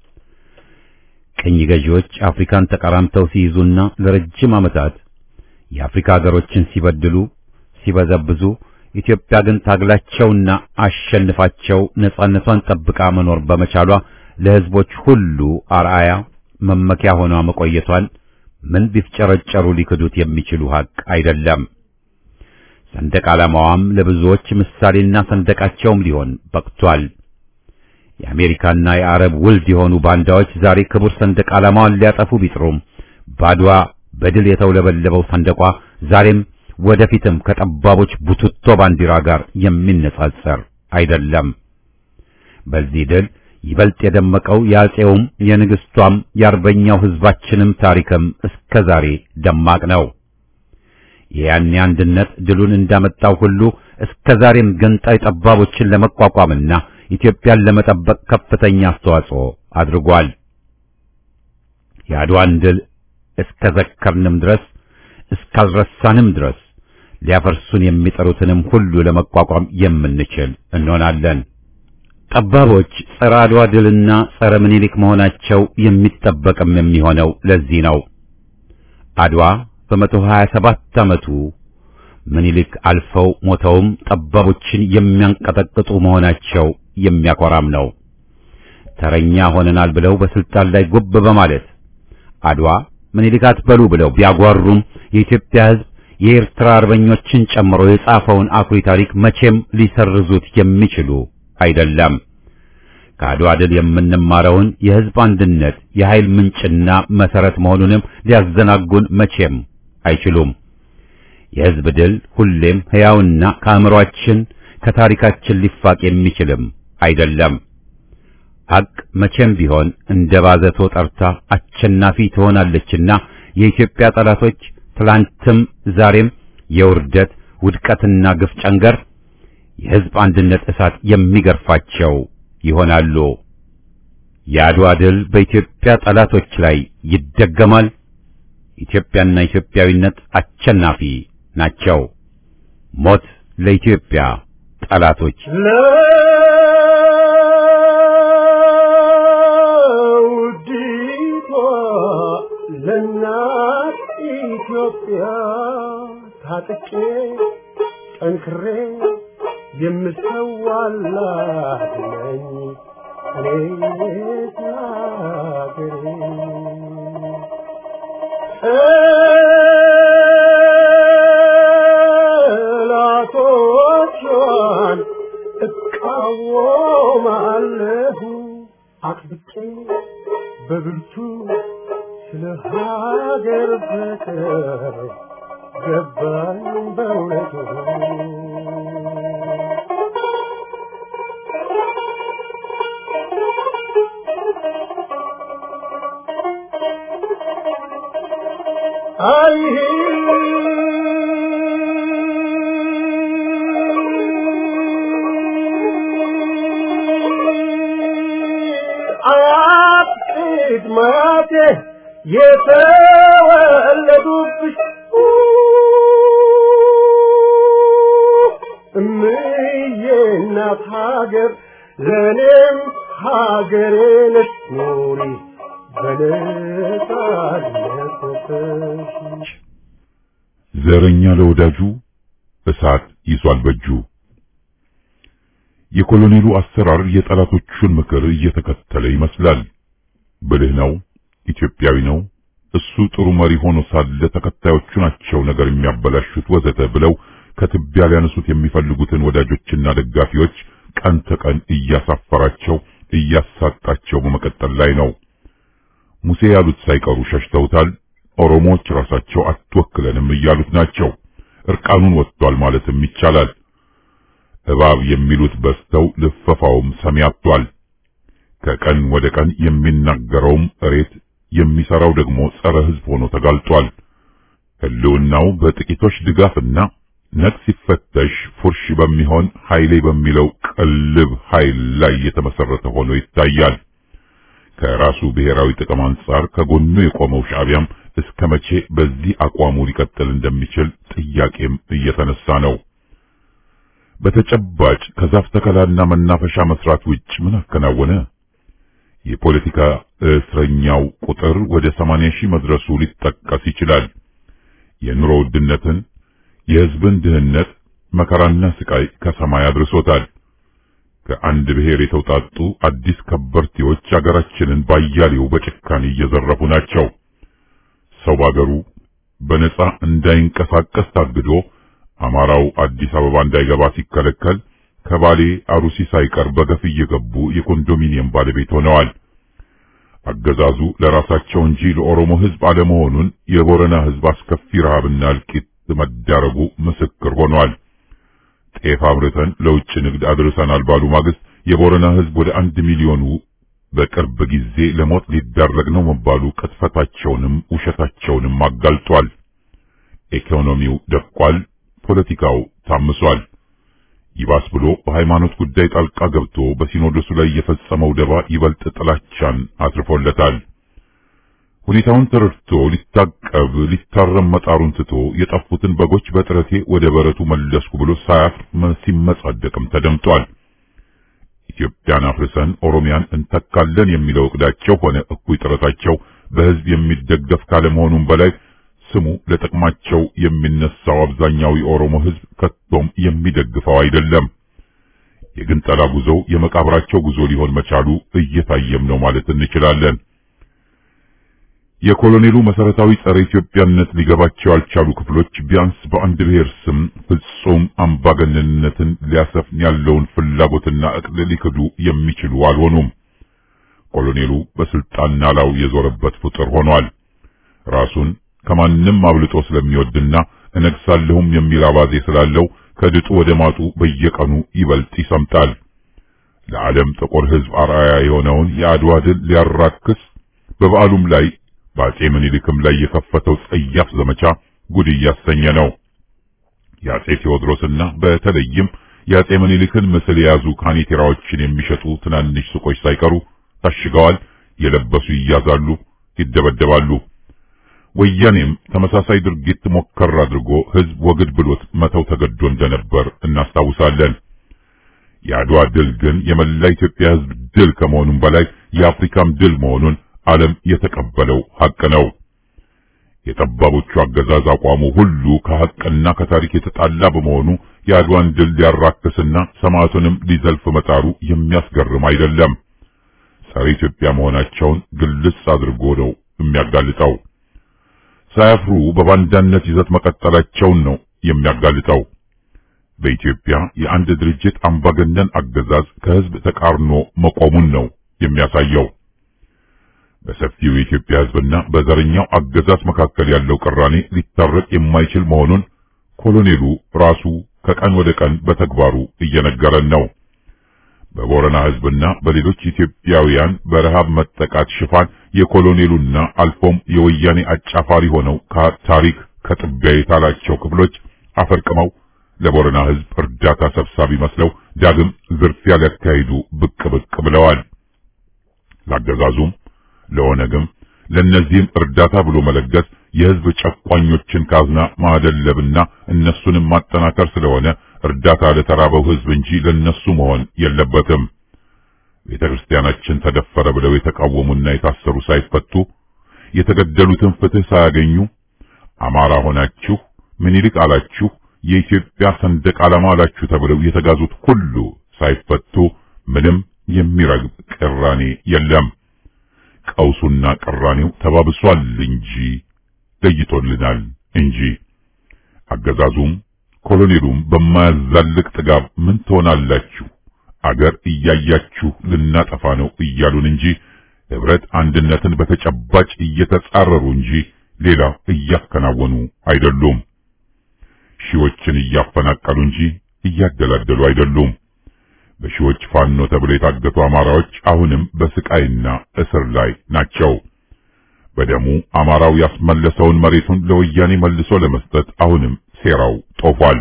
ቅኝ ገዢዎች አፍሪካን ተቀራምተው ሲይዙና ለረጅም ዓመታት የአፍሪካ ሀገሮችን ሲበድሉ ሲበዘብዙ ኢትዮጵያ ግን ታግላቸውና አሸንፋቸው ነጻነቷን ጠብቃ መኖር በመቻሏ ለሕዝቦች ሁሉ አርአያ መመኪያ ሆኗ መቆየቷን ምን ቢፍጨረጨሩ ሊክዱት የሚችሉ ሀቅ አይደለም። ሰንደቅ ዓላማዋም ለብዙዎች ምሳሌና ሰንደቃቸውም ሊሆን በቅቷል። የአሜሪካና የአረብ ውልድ የሆኑ ባንዳዎች ዛሬ ክቡር ሰንደቅ ዓላማዋን ሊያጠፉ ቢጥሩም ባድዋ በድል የተውለበለበው ሰንደቋ ዛሬም ወደፊትም ከጠባቦች ቡትቶ ባንዲራ ጋር የሚነጻጸር አይደለም። በዚህ ድል ይበልጥ የደመቀው የአፄውም የንግሥቷም የአርበኛው ሕዝባችንም ታሪክም እስከ ዛሬ ደማቅ ነው። የያኔ አንድነት ድሉን እንዳመጣው ሁሉ እስከ ዛሬም ገንጣይ ጠባቦችን ለመቋቋምና ኢትዮጵያን ለመጠበቅ ከፍተኛ አስተዋጽኦ አድርጓል። የአድዋን ድል እስከ ዘከርንም ድረስ እስካልረሳንም ድረስ ሊያፈርሱን የሚጠሩትንም ሁሉ ለመቋቋም የምንችል እንሆናለን። ጠባቦች ጸረ አድዋ ድልና ጸረ ምኒልክ መሆናቸው የሚጠበቅም የሚሆነው ለዚህ ነው። አድዋ በመቶ ሀያ ሰባት ዓመቱ ምኒልክ አልፈው ሞተውም ጠባቦችን የሚያንቀጠቅጡ መሆናቸው የሚያኮራም ነው። ተረኛ ሆነናል ብለው በስልጣን ላይ ጉብ በማለት አድዋ ምኒልክ አትበሉ ብለው ቢያጓሩም የኢትዮጵያ ሕዝብ የኤርትራ አርበኞችን ጨምሮ የጻፈውን አኩሪ ታሪክ መቼም ሊሰርዙት የሚችሉ አይደለም። ከአድዋ ድል የምንማረውን የሕዝብ አንድነት የኃይል ምንጭና መሰረት መሆኑንም ሊያዘናጉን መቼም አይችሉም። የሕዝብ ድል ሁሌም ሕያውና ከአእምሮአችን ከታሪካችን ሊፋቅ የሚችልም አይደለም። ሐቅ መቼም ቢሆን እንደ ባዘቶ ጠርታ አሸናፊ ትሆናለችና የኢትዮጵያ ጠላቶች ትላንትም ዛሬም የውርደት ውድቀትና ግፍ ጨንገር የሕዝብ አንድነት እሳት የሚገርፋቸው ይሆናሉ። የአድዋ ድል በኢትዮጵያ ጠላቶች ላይ ይደገማል። ኢትዮጵያና ኢትዮጵያዊነት አሸናፊ ናቸው። ሞት ለኢትዮጵያ ጠላቶች። ለውዲቷ ለእናት ኢትዮጵያ ታጥቄ ጠንክሬ የምሰዋላት ነኝ እኔ ሀገሬ ጠላቶቿን እቃወማለሁ አጥብቄ በብርቱ ስለ ሀገር ፍቅር ገባኝ በእውነቱ አይ አያት ማቴ የተወለዱብሽ እምዬ እናት ሀገር ለእኔም ሀገሬ ነሽ ኑሪ በነጻነት ወጥተሽ ዘረኛ ለወዳጁ እሳት ይዟል በእጁ። የኮሎኔሉ አሰራር የጠላቶቹን ምክር እየተከተለ ይመስላል። ብልህ ነው፣ ኢትዮጵያዊ ነው፣ እሱ ጥሩ መሪ ሆኖ ሳለ ተከታዮቹ ናቸው ነገር የሚያበላሹት ወዘተ ብለው ከትቢያ ሊያነሱት የሚፈልጉትን ወዳጆችና ደጋፊዎች ቀን ተቀን እያሳፈራቸው እያሳጣቸው በመቀጠል ላይ ነው። ሙሴ ያሉት ሳይቀሩ ሸሽተውታል። ኦሮሞዎች ራሳቸው አትወክለንም እያሉት ናቸው። እርቃኑን ወጥቷል ማለትም ይቻላል። እባብ የሚሉት በስተው ልፈፋውም ሰሚ አጥቷል። ከቀን ወደ ቀን የሚናገረውም እሬት የሚሰራው ደግሞ ጸረ ሕዝብ ሆኖ ተጋልጧል። ህልውናው በጥቂቶች ድጋፍና ነፍስ ሲፈተሽ ፉርሽ በሚሆን ኃይሌ በሚለው ቅልብ ኃይል ላይ የተመሰረተ ሆኖ ይታያል። ከራሱ ብሔራዊ ጥቅም አንጻር ከጎኑ የቆመው ሻዕቢያም እስከ መቼ በዚህ አቋሙ ሊቀጥል እንደሚችል ጥያቄም እየተነሳ ነው። በተጨባጭ ከዛፍ ተከላና መናፈሻ መስራት ውጭ ምን አከናወነ? የፖለቲካ እስረኛው ቁጥር ወደ 80 ሺህ መድረሱ ሊጠቀስ ይችላል። የኑሮ ውድነትን፣ የህዝብን ድህነት፣ መከራና ስቃይ ከሰማይ አድርሶታል። ከአንድ ብሔር የተውጣጡ አዲስ ከበርቴዎች አገራችንን ባያሌው በጭካኔ እየዘረፉ ናቸው። ሰው ባገሩ በነጻ እንዳይንቀሳቀስ ታግዶ አማራው አዲስ አበባ እንዳይገባ ሲከለከል ከባሌ አሩሲ ሳይቀር በገፍ እየገቡ የኮንዶሚኒየም ባለቤት ሆነዋል። አገዛዙ ለራሳቸው እንጂ ለኦሮሞ ህዝብ አለመሆኑን የቦረና ህዝብ አስከፊ ረሃብና እልቂት መዳረጉ ምስክር ሆኗል። ጤፍ አምርተን ለውጭ ንግድ አድርሰናል ባሉ ማግስት የቦረና ህዝብ ወደ አንድ ሚሊዮኑ በቅርብ ጊዜ ለሞት ሊዳረግ ነው መባሉ ቅጥፈታቸውንም ውሸታቸውንም አጋልጧል። ኢኮኖሚው ደቋል። ፖለቲካው ታምሷል። ይባስ ብሎ በሃይማኖት ጉዳይ ጣልቃ ገብቶ በሲኖዶሱ ላይ የፈጸመው ደባ ይበልጥ ጥላቻን አትርፎለታል። ሁኔታውን ተረድቶ ሊታቀብ ሊታረም መጣሩን ትቶ የጠፉትን በጎች በጥረቴ ወደ በረቱ መለስኩ ብሎ ሳያፍር ሲመጻደቅም ተደምጧል። ኢትዮጵያን አፍርሰን ኦሮሚያን እንተካለን የሚለው እቅዳቸው ሆነ እኩይ ጥረታቸው በህዝብ የሚደገፍ ካለመሆኑም በላይ ስሙ ለጥቅማቸው የሚነሳው አብዛኛው የኦሮሞ ህዝብ ከቶም የሚደግፈው አይደለም። የግንጠላ ጉዞው የመቃብራቸው ጉዞ ሊሆን መቻሉ እየታየም ነው ማለት እንችላለን። የኮሎኔሉ መሰረታዊ ጸረ ኢትዮጵያነት ሊገባቸው ያልቻሉ ክፍሎች ቢያንስ በአንድ ብሔር ስም ፍጹም አምባገነንነትን ሊያሰፍን ያለውን ፍላጎትና እቅድ ሊክዱ የሚችሉ አልሆኑም። ኮሎኔሉ በስልጣን ናላው የዞረበት ፍጡር ሆኗል። ራሱን ከማንም አብልጦ ስለሚወድና እነግሳለሁም የሚል አባዜ ስላለው ከድጡ ወደ ማጡ በየቀኑ ይበልጥ ይሰምጣል። ለዓለም ጥቁር ህዝብ አርአያ የሆነውን የአድዋ ድል ሊያራክስ በበዓሉም ላይ በአጼ ምኒልክም ላይ የከፈተው ጸያፍ ዘመቻ ጉድ እያሰኘ ነው። የአጼ ቴዎድሮስና በተለይም የአጼ ምኒልክን ምስል የያዙ ካኔቴራዎችን የሚሸጡ ትናንሽ ሱቆች ሳይቀሩ ታሽገዋል። የለበሱ ይያዛሉ፣ ይደበደባሉ። ወያኔም ተመሳሳይ ድርጊት ሞከር አድርጎ ህዝብ ወግድ ብሎት መተው ተገዶ እንደነበር እናስታውሳለን። የአድዋ ድል ግን የመላ ኢትዮጵያ ህዝብ ድል ከመሆኑም በላይ የአፍሪካም ድል መሆኑን ዓለም የተቀበለው ሐቅ ነው። የጠባቦቹ አገዛዝ አቋሙ ሁሉ ከሐቅና ከታሪክ የተጣላ በመሆኑ የአድዋን ድል ሊያራክስና ሰማዕቱንም ሊዘልፍ መጣሩ የሚያስገርም አይደለም። ጸረ ኢትዮጵያ መሆናቸውን ግልጽ አድርጎ ነው የሚያጋልጠው። ሳያፍሩ በባንዳነት ይዘት መቀጠላቸውን ነው የሚያጋልጠው። በኢትዮጵያ የአንድ ድርጅት አምባገነን አገዛዝ ከህዝብ ተቃርኖ መቆሙን ነው የሚያሳየው። በሰፊው የኢትዮጵያ ህዝብና በዘረኛው አገዛዝ መካከል ያለው ቅራኔ ሊታረቅ የማይችል መሆኑን ኮሎኔሉ ራሱ ከቀን ወደ ቀን በተግባሩ እየነገረን ነው። በቦረና ህዝብና በሌሎች ኢትዮጵያውያን በረሃብ መጠቃት ሽፋን የኮሎኔሉና አልፎም የወያኔ አጫፋሪ ሆነው ከታሪክ ከጥቢያ የታላቸው ክፍሎች አፈርቅመው ለቦረና ህዝብ እርዳታ ሰብሳቢ መስለው ዳግም ዝርፊያ ሊያካሂዱ ብቅ ብቅ ብለዋል። ላገዛዙም ለኦነግም ለእነዚህም እርዳታ ብሎ መለገስ የህዝብ ጨቋኞችን ካዝና ማደለብና እነሱንም ማጠናከር ስለሆነ እርዳታ ለተራበው ህዝብ እንጂ ለነሱ መሆን የለበትም። ቤተ ክርስቲያናችን ተደፈረ ብለው የተቃወሙና የታሰሩ ሳይፈቱ የተገደሉትን ፍትህ ሳያገኙ አማራ ሆናችሁ ምኒልክ አላችሁ የኢትዮጵያ ሰንደቅ ዓላማ አላችሁ ተብለው የተጋዙት ሁሉ ሳይፈቱ ምንም የሚረግብ ቅራኔ የለም። ቀውሱና ቅራኔው ተባብሷል እንጂ ለይቶልናል እንጂ አገዛዙም ኮሎኔሉም በማያዛልቅ ጥጋብ ምን ትሆናላችሁ አገር እያያችሁ ልናጠፋ ነው እያሉን እንጂ ህብረት አንድነትን በተጨባጭ እየተጻረሩ እንጂ ሌላ እያከናወኑ አይደሉም። ሺዎችን እያፈናቀሉ እንጂ እያደላደሉ አይደሉም። በሺዎች ፋኖ ተብለው የታገቱ አማራዎች አሁንም በስቃይና እስር ላይ ናቸው። በደሙ አማራው ያስመለሰውን መሬቱን ለወያኔ መልሶ ለመስጠት አሁንም ሴራው ጦፏል።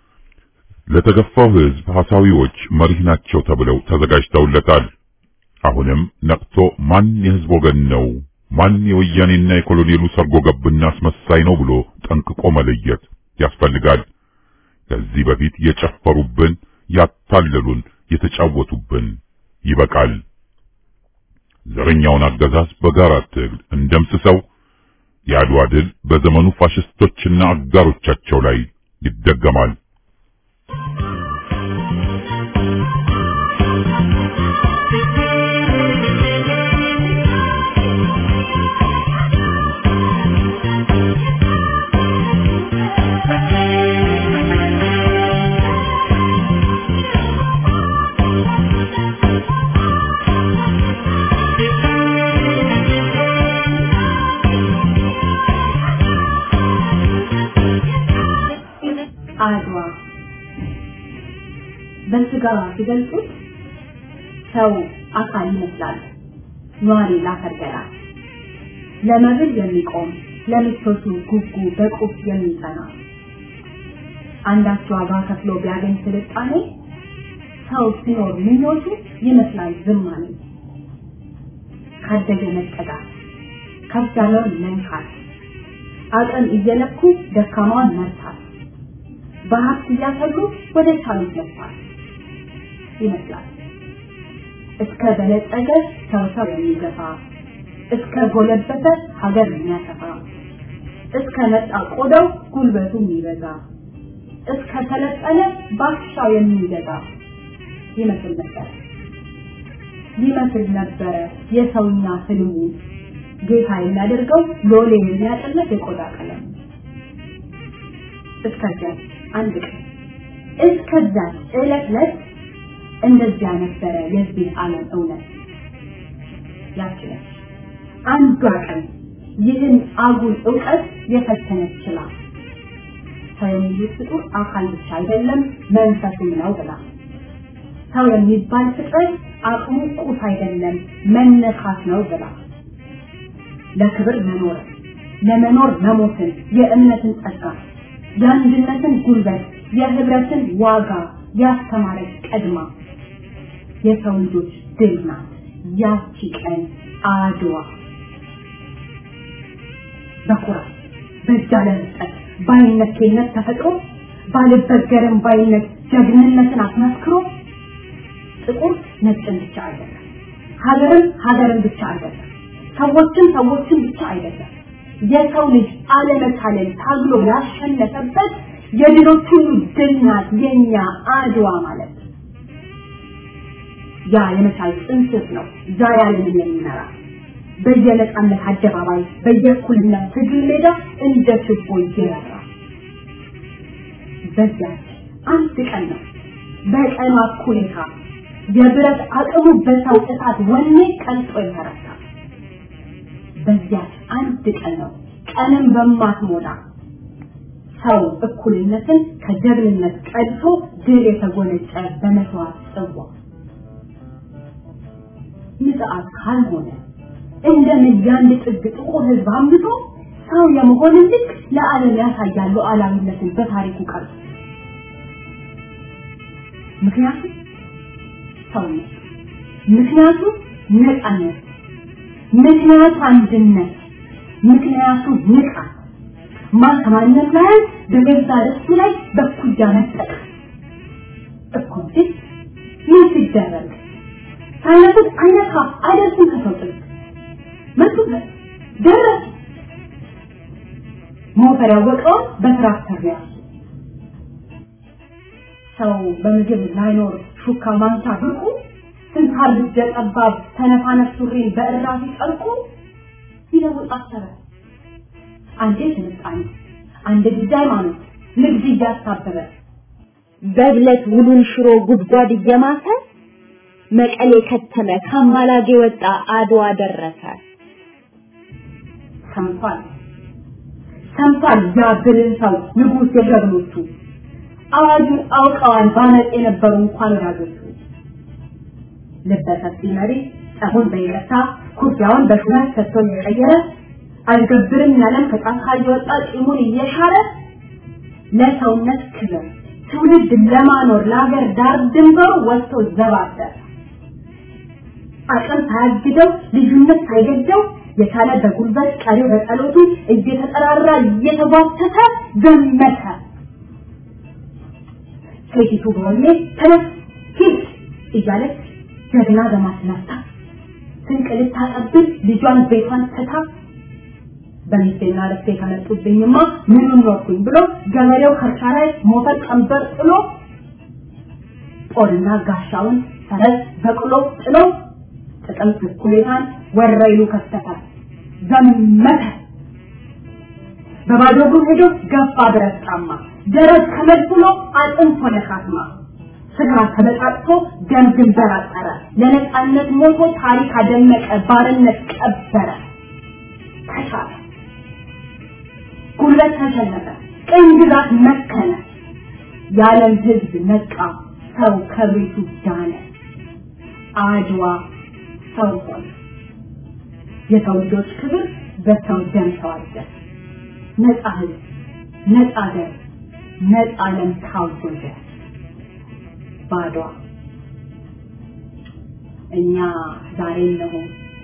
ለተገፋው ህዝብ ሐሳዊዎች መሪህ ናቸው ተብለው ተዘጋጅተውለታል። አሁንም ነቅቶ ማን የህዝብ ወገን ነው፣ ማን የወያኔና የኮሎኔሉ ሰርጎ ገብና አስመሳይ ነው ብሎ ጠንቅቆ መለየት ያስፈልጋል። ከዚህ በፊት የጨፈሩብን፣ ያታለሉን፣ የተጫወቱብን ይበቃል። ዘረኛውን አገዛዝ በጋራ ትግል እንደምስሰው የአድዋ ድል በዘመኑ ፋሽስቶችና አጋሮቻቸው ላይ ይደገማል። አድዋ በስጋ ሲገልጹት ሰው አካል ይመስላል። ኗሪ ላፈር ገላ ለመብል የሚቆም ለምቾቱ ጉጉ በቁፍ የሚጸና አንዳች ዋጋ ከፍሎ ቢያገኝ ስልጣኔ ሰው ሲኖር ምኞቱ ይመስላል ዝማኔ ካደገ መጠጋት ከፍ ያለውን መንካት አቅም እየለኩ ደካማውን መርታት በሀብት እያሰሉ ወደ ቻሉት መጥፋት ይመስላል። እስከ በለጸገ ሰው ሰው የሚገፋ እስከ ጎለበተ ሀገር የሚያሰፋ እስከ ነጣ ቆዳው ጉልበቱ የሚበዛ እስከ ሰለጠነ ባሻው የሚገዛ ይመስል ነበር ይመስል ነበረ የሰውኛ ህልሙ ጌታ የሚያደርገው ሎሌ የሚያጠለት የቆዳ ቀለም እስከዚያ አንድ ቀን እስከዛ ዕለት ዕለት እንደዚያ ነበረ የዚህ ዓለም እውነት ያችላል አንዷ ቀን ይህን አጉል እውቀት የፈተነች ችላ ሰው የሚሉት ፍጡር አካል ብቻ አይደለም መንፈስም ነው ብላ ሰው የሚባል ፍጥረት አቅሙ ቁስ አይደለም መነካት ነው ብላ ለክብር መኖር ለመኖር መሞትን የእምነትን ጸጋ የአንድነትን ጉልበት የህብረትን ዋጋ ያስተማረች ቀድማ የሰው ልጆች ድል ናት ያቺ ቀን አድዋ በኩራት በዛ ለመስጠት ባይነቴነት ተፈጥሮ ባልበገርም ባይነት ጀግንነትን አስመስክሮ ጥቁር ነጭን ብቻ አይደለም ሀገርን ሀገርን ብቻ አይደለም ሰዎችን ሰዎችን ብቻ አይደለም የሰው ልጅ አለመታለል ታግሎ ያሸነፈበት የድሎች ሁሉ ድል ናት የኛ አድዋ ማለት ያ የመቻል ጥንስስ ነው ዛሬ ዓለምን የሚመራ በየነጻነት አደባባይ በየእኩልነት ትግል ሜዳ እንደ ችቦ ይበራል። በዚያች አንድ ቀን ነው በቀኗ እኩሌታ የብረት አቅሙ በሰው እሳት ወኔ ቀልጦ የተረታ። በዚያች አንድ ቀን ነው ቀንም በማትሞላ ሰው እኩልነትን ከጀግንነት ቀድቶ ድል የተጎነጨ በመስዋዕት ጽዋ ምጽአት ካልሆነ እንደምን ያንድ ጥግ ጥቁር ህዝብ አምልጦ ሰው የመሆንን ልክ ለዓለም ያሳያል ሉዓላዊነትን በታሪኩ ቀርጾ ምክንያቱም ሰውነት ምክንያቱም ነፃነት ምክንያቱ አንድነት ምክንያቱ ንቃት ማን ከማንም ላይ በገዛ ርስቱ ላይ በኩያ መጠቅ እኮ እንጂ ምን ሲደረግ ሳይነቱት አይነካ አይደርስም ከሰው ጥግ መጡበት ደረስ ሞፈር ያወቀውን በትራክተር ነው ያሱ ሰው በምግብ ላይኖር ሹካ ማንሳ ብቁ ስንታር ልጀ ጠባብ ተነፋነፍ ሱሪን በእራፊ ጠልቁ ይለውጥ አሰበ አንዴ ስልጣኔ አንድ ጊዜ ሃይማኖት ንግድ እያሳበበ በብለት ውሉን ሽሮ ጉድጓድ እየማሰ መቀሌ ከተመ ካማላጌ ወጣ አድዋ ደረሰ ሰምቷል ሰምቷል ያ ብልህ ሰው ንጉሥ የጀግኖቹ አዋጁን አውቀዋል ባመፅ የነበሩ እንኳን ወዳጆቹ ልበሰፊ መሪ ጸቡን በይቅርታ ኩርፊያውን በሹመት ሰጥቶ እየቀየረ አልገብርም ያለም ከጫካ እየወጣ ጢሙን እየሻረ ለሰውነት ክብር ትውልድ ለማኖር ለሀገር ዳር ድንበሩ ወጥቶ ዘባበረ አቅም ሳያግደው ልዩነት ሳይገደው የቻለ በጉልበት ቀሪው በጸሎቱ እየተጠራራ እየተጓተተ ዘመተ ሴቲቱ በወኔ ተነስ ሂድ እያለች ጀግና በማስነሳት ስንቅ ልታቀብል ልጇን ቤቷን ትታ በሚስቴና ረፍቴ ከመጡብኝማ ምኑን ኖርኩኝ ብሎ ገበሬው ከእርሻ ላይ ሞፈር ቀንበር ጥሎ ጦርና ጋሻውን ፈረስ በቅሎ ጥሎ ጥቅምት እኩሌታን ወረይሉ ከሰተ ዘመተ በባዶ እግሩ ሄዶ ገፋ ብረት ጫማ ደረት ከመድብሎ አጥንት ሆነ ካስማ ስጋ ተበጣጥቶ ደም ግንበር አጠረ ለነፃነት ሞቶ ታሪክ አደመቀ ባርነት ቀበረ ተሻለ ጉልበት ተሸነፈ ቅኝ ግዛት መከነ የዓለም ህዝብ ነቃ ሰው ከቤቱ ዳነ አድዋ ሰው ሆነ የሰው ልጆች ክብር በሰው ደም ተዋጀ ነፃ ህዝብ ነፃ ሀገር ነፃ ዓለም ታወጀ ባድዋ እኛ ዛሬ እነሆ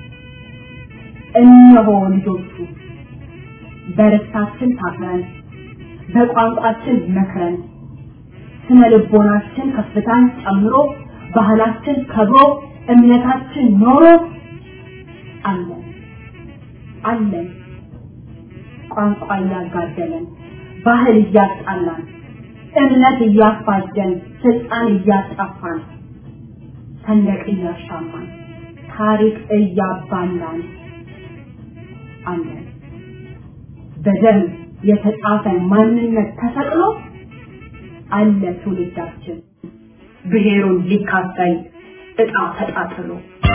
እነሆ ልጆቹ በርስታችን ታፍረን በቋንቋችን መክረን ስነ ልቦናችን ከፍታን ጨምሮ ባህላችን ከብሮ እምነታችን ኖሮ አለን አለን ቋንቋ እያጋደለን ባህል እያጣላን እምነት እያፋጀን ስልጣን እያጣፋን ሰንደቅ እያሻማን ታሪክ እያባላን አለን በደም የተጻፈ ማንነት ተሰቅሎ አለ ትውልዳችን ብሔሩን ሊካፈል እጣ ተጣጥሎ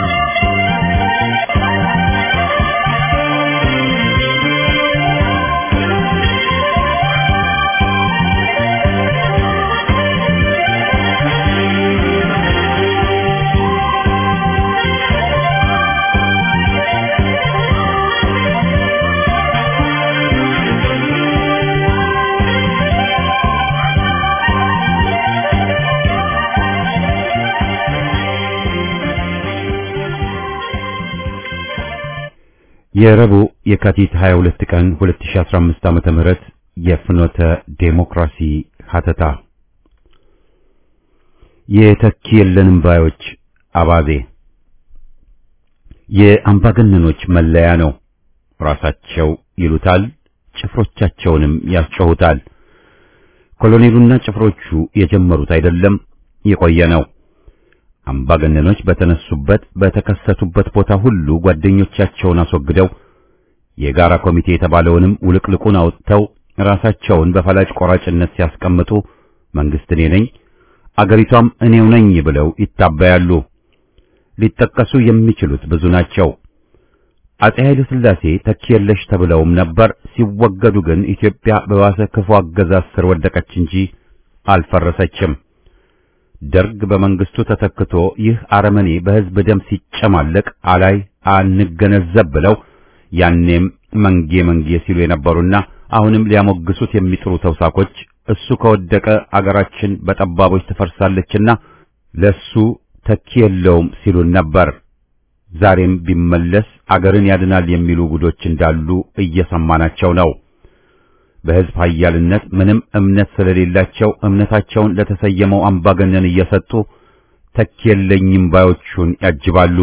የረቡዕ የካቲት 22 ቀን 2015 ዓመተ ምህረት የፍኖተ ዴሞክራሲ ሀተታ የተኪ የለንም ባዮች አባዜ የአምባገነኖች መለያ ነው። ራሳቸው ይሉታል፣ ጭፍሮቻቸውንም ያስጮሁታል። ኮሎኔሉና ጭፍሮቹ የጀመሩት አይደለም፣ የቆየ ነው። አምባገነኖች በተነሱበት በተከሰቱበት ቦታ ሁሉ ጓደኞቻቸውን አስወግደው የጋራ ኮሚቴ የተባለውንም ውልቅልቁን አውጥተው ራሳቸውን በፈላጭ ቆራጭነት ሲያስቀምጡ መንግስት እኔ ነኝ አገሪቷም እኔው ነኝ ብለው ይታበያሉ። ሊጠቀሱ የሚችሉት ብዙ ናቸው። አጼ ኃይለ ሥላሴ ተኪ የለሽ ተብለውም ነበር። ሲወገዱ ግን ኢትዮጵያ በባሰ ክፉ አገዛዝ ስር ወደቀች እንጂ አልፈረሰችም። ደርግ በመንግስቱ ተተክቶ ይህ አረመኔ በሕዝብ ደም ሲጨማለቅ አላይ አንገነዘብ ብለው ያኔም መንጌ መንጌ ሲሉ የነበሩና አሁንም ሊያሞግሱት የሚጥሩ ተውሳኮች እሱ ከወደቀ አገራችን በጠባቦች ትፈርሳለችና ለሱ ተኪ የለውም ሲሉን ነበር። ዛሬም ቢመለስ አገርን ያድናል የሚሉ ጉዶች እንዳሉ እየሰማናቸው ነው። በሕዝብ ኃያልነት ምንም እምነት ስለሌላቸው እምነታቸውን ለተሰየመው አምባገነን እየሰጡ ተኪ የለኝም ባዮቹን ያጅባሉ።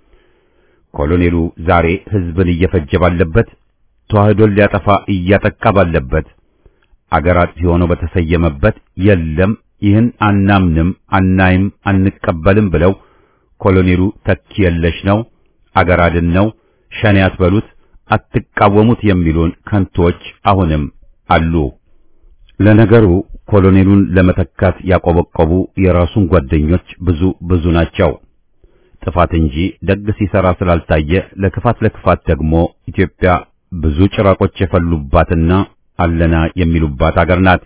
ኮሎኔሉ ዛሬ ሕዝብን እየፈጀ ባለበት፣ ተዋህዶን ሊያጠፋ እያጠቃ ባለበት፣ አገር አጥፊ ሆኖ በተሰየመበት የለም ይህን አናምንም፣ አናይም፣ አንቀበልም ብለው ኮሎኔሉ ተኪ የለሽ ነው፣ አገር አድን ነው፣ ሸኔ አትበሉት፣ አትቃወሙት የሚሉን ከንቶች አሁንም አሉ። ለነገሩ ኮሎኔሉን ለመተካት ያቆበቆቡ የራሱን ጓደኞች ብዙ ብዙ ናቸው። ጥፋት እንጂ ደግ ሲሰራ ስላልታየ ለክፋት ለክፋት ደግሞ ኢትዮጵያ ብዙ ጭራቆች የፈሉባትና አለና የሚሉባት አገር ናት።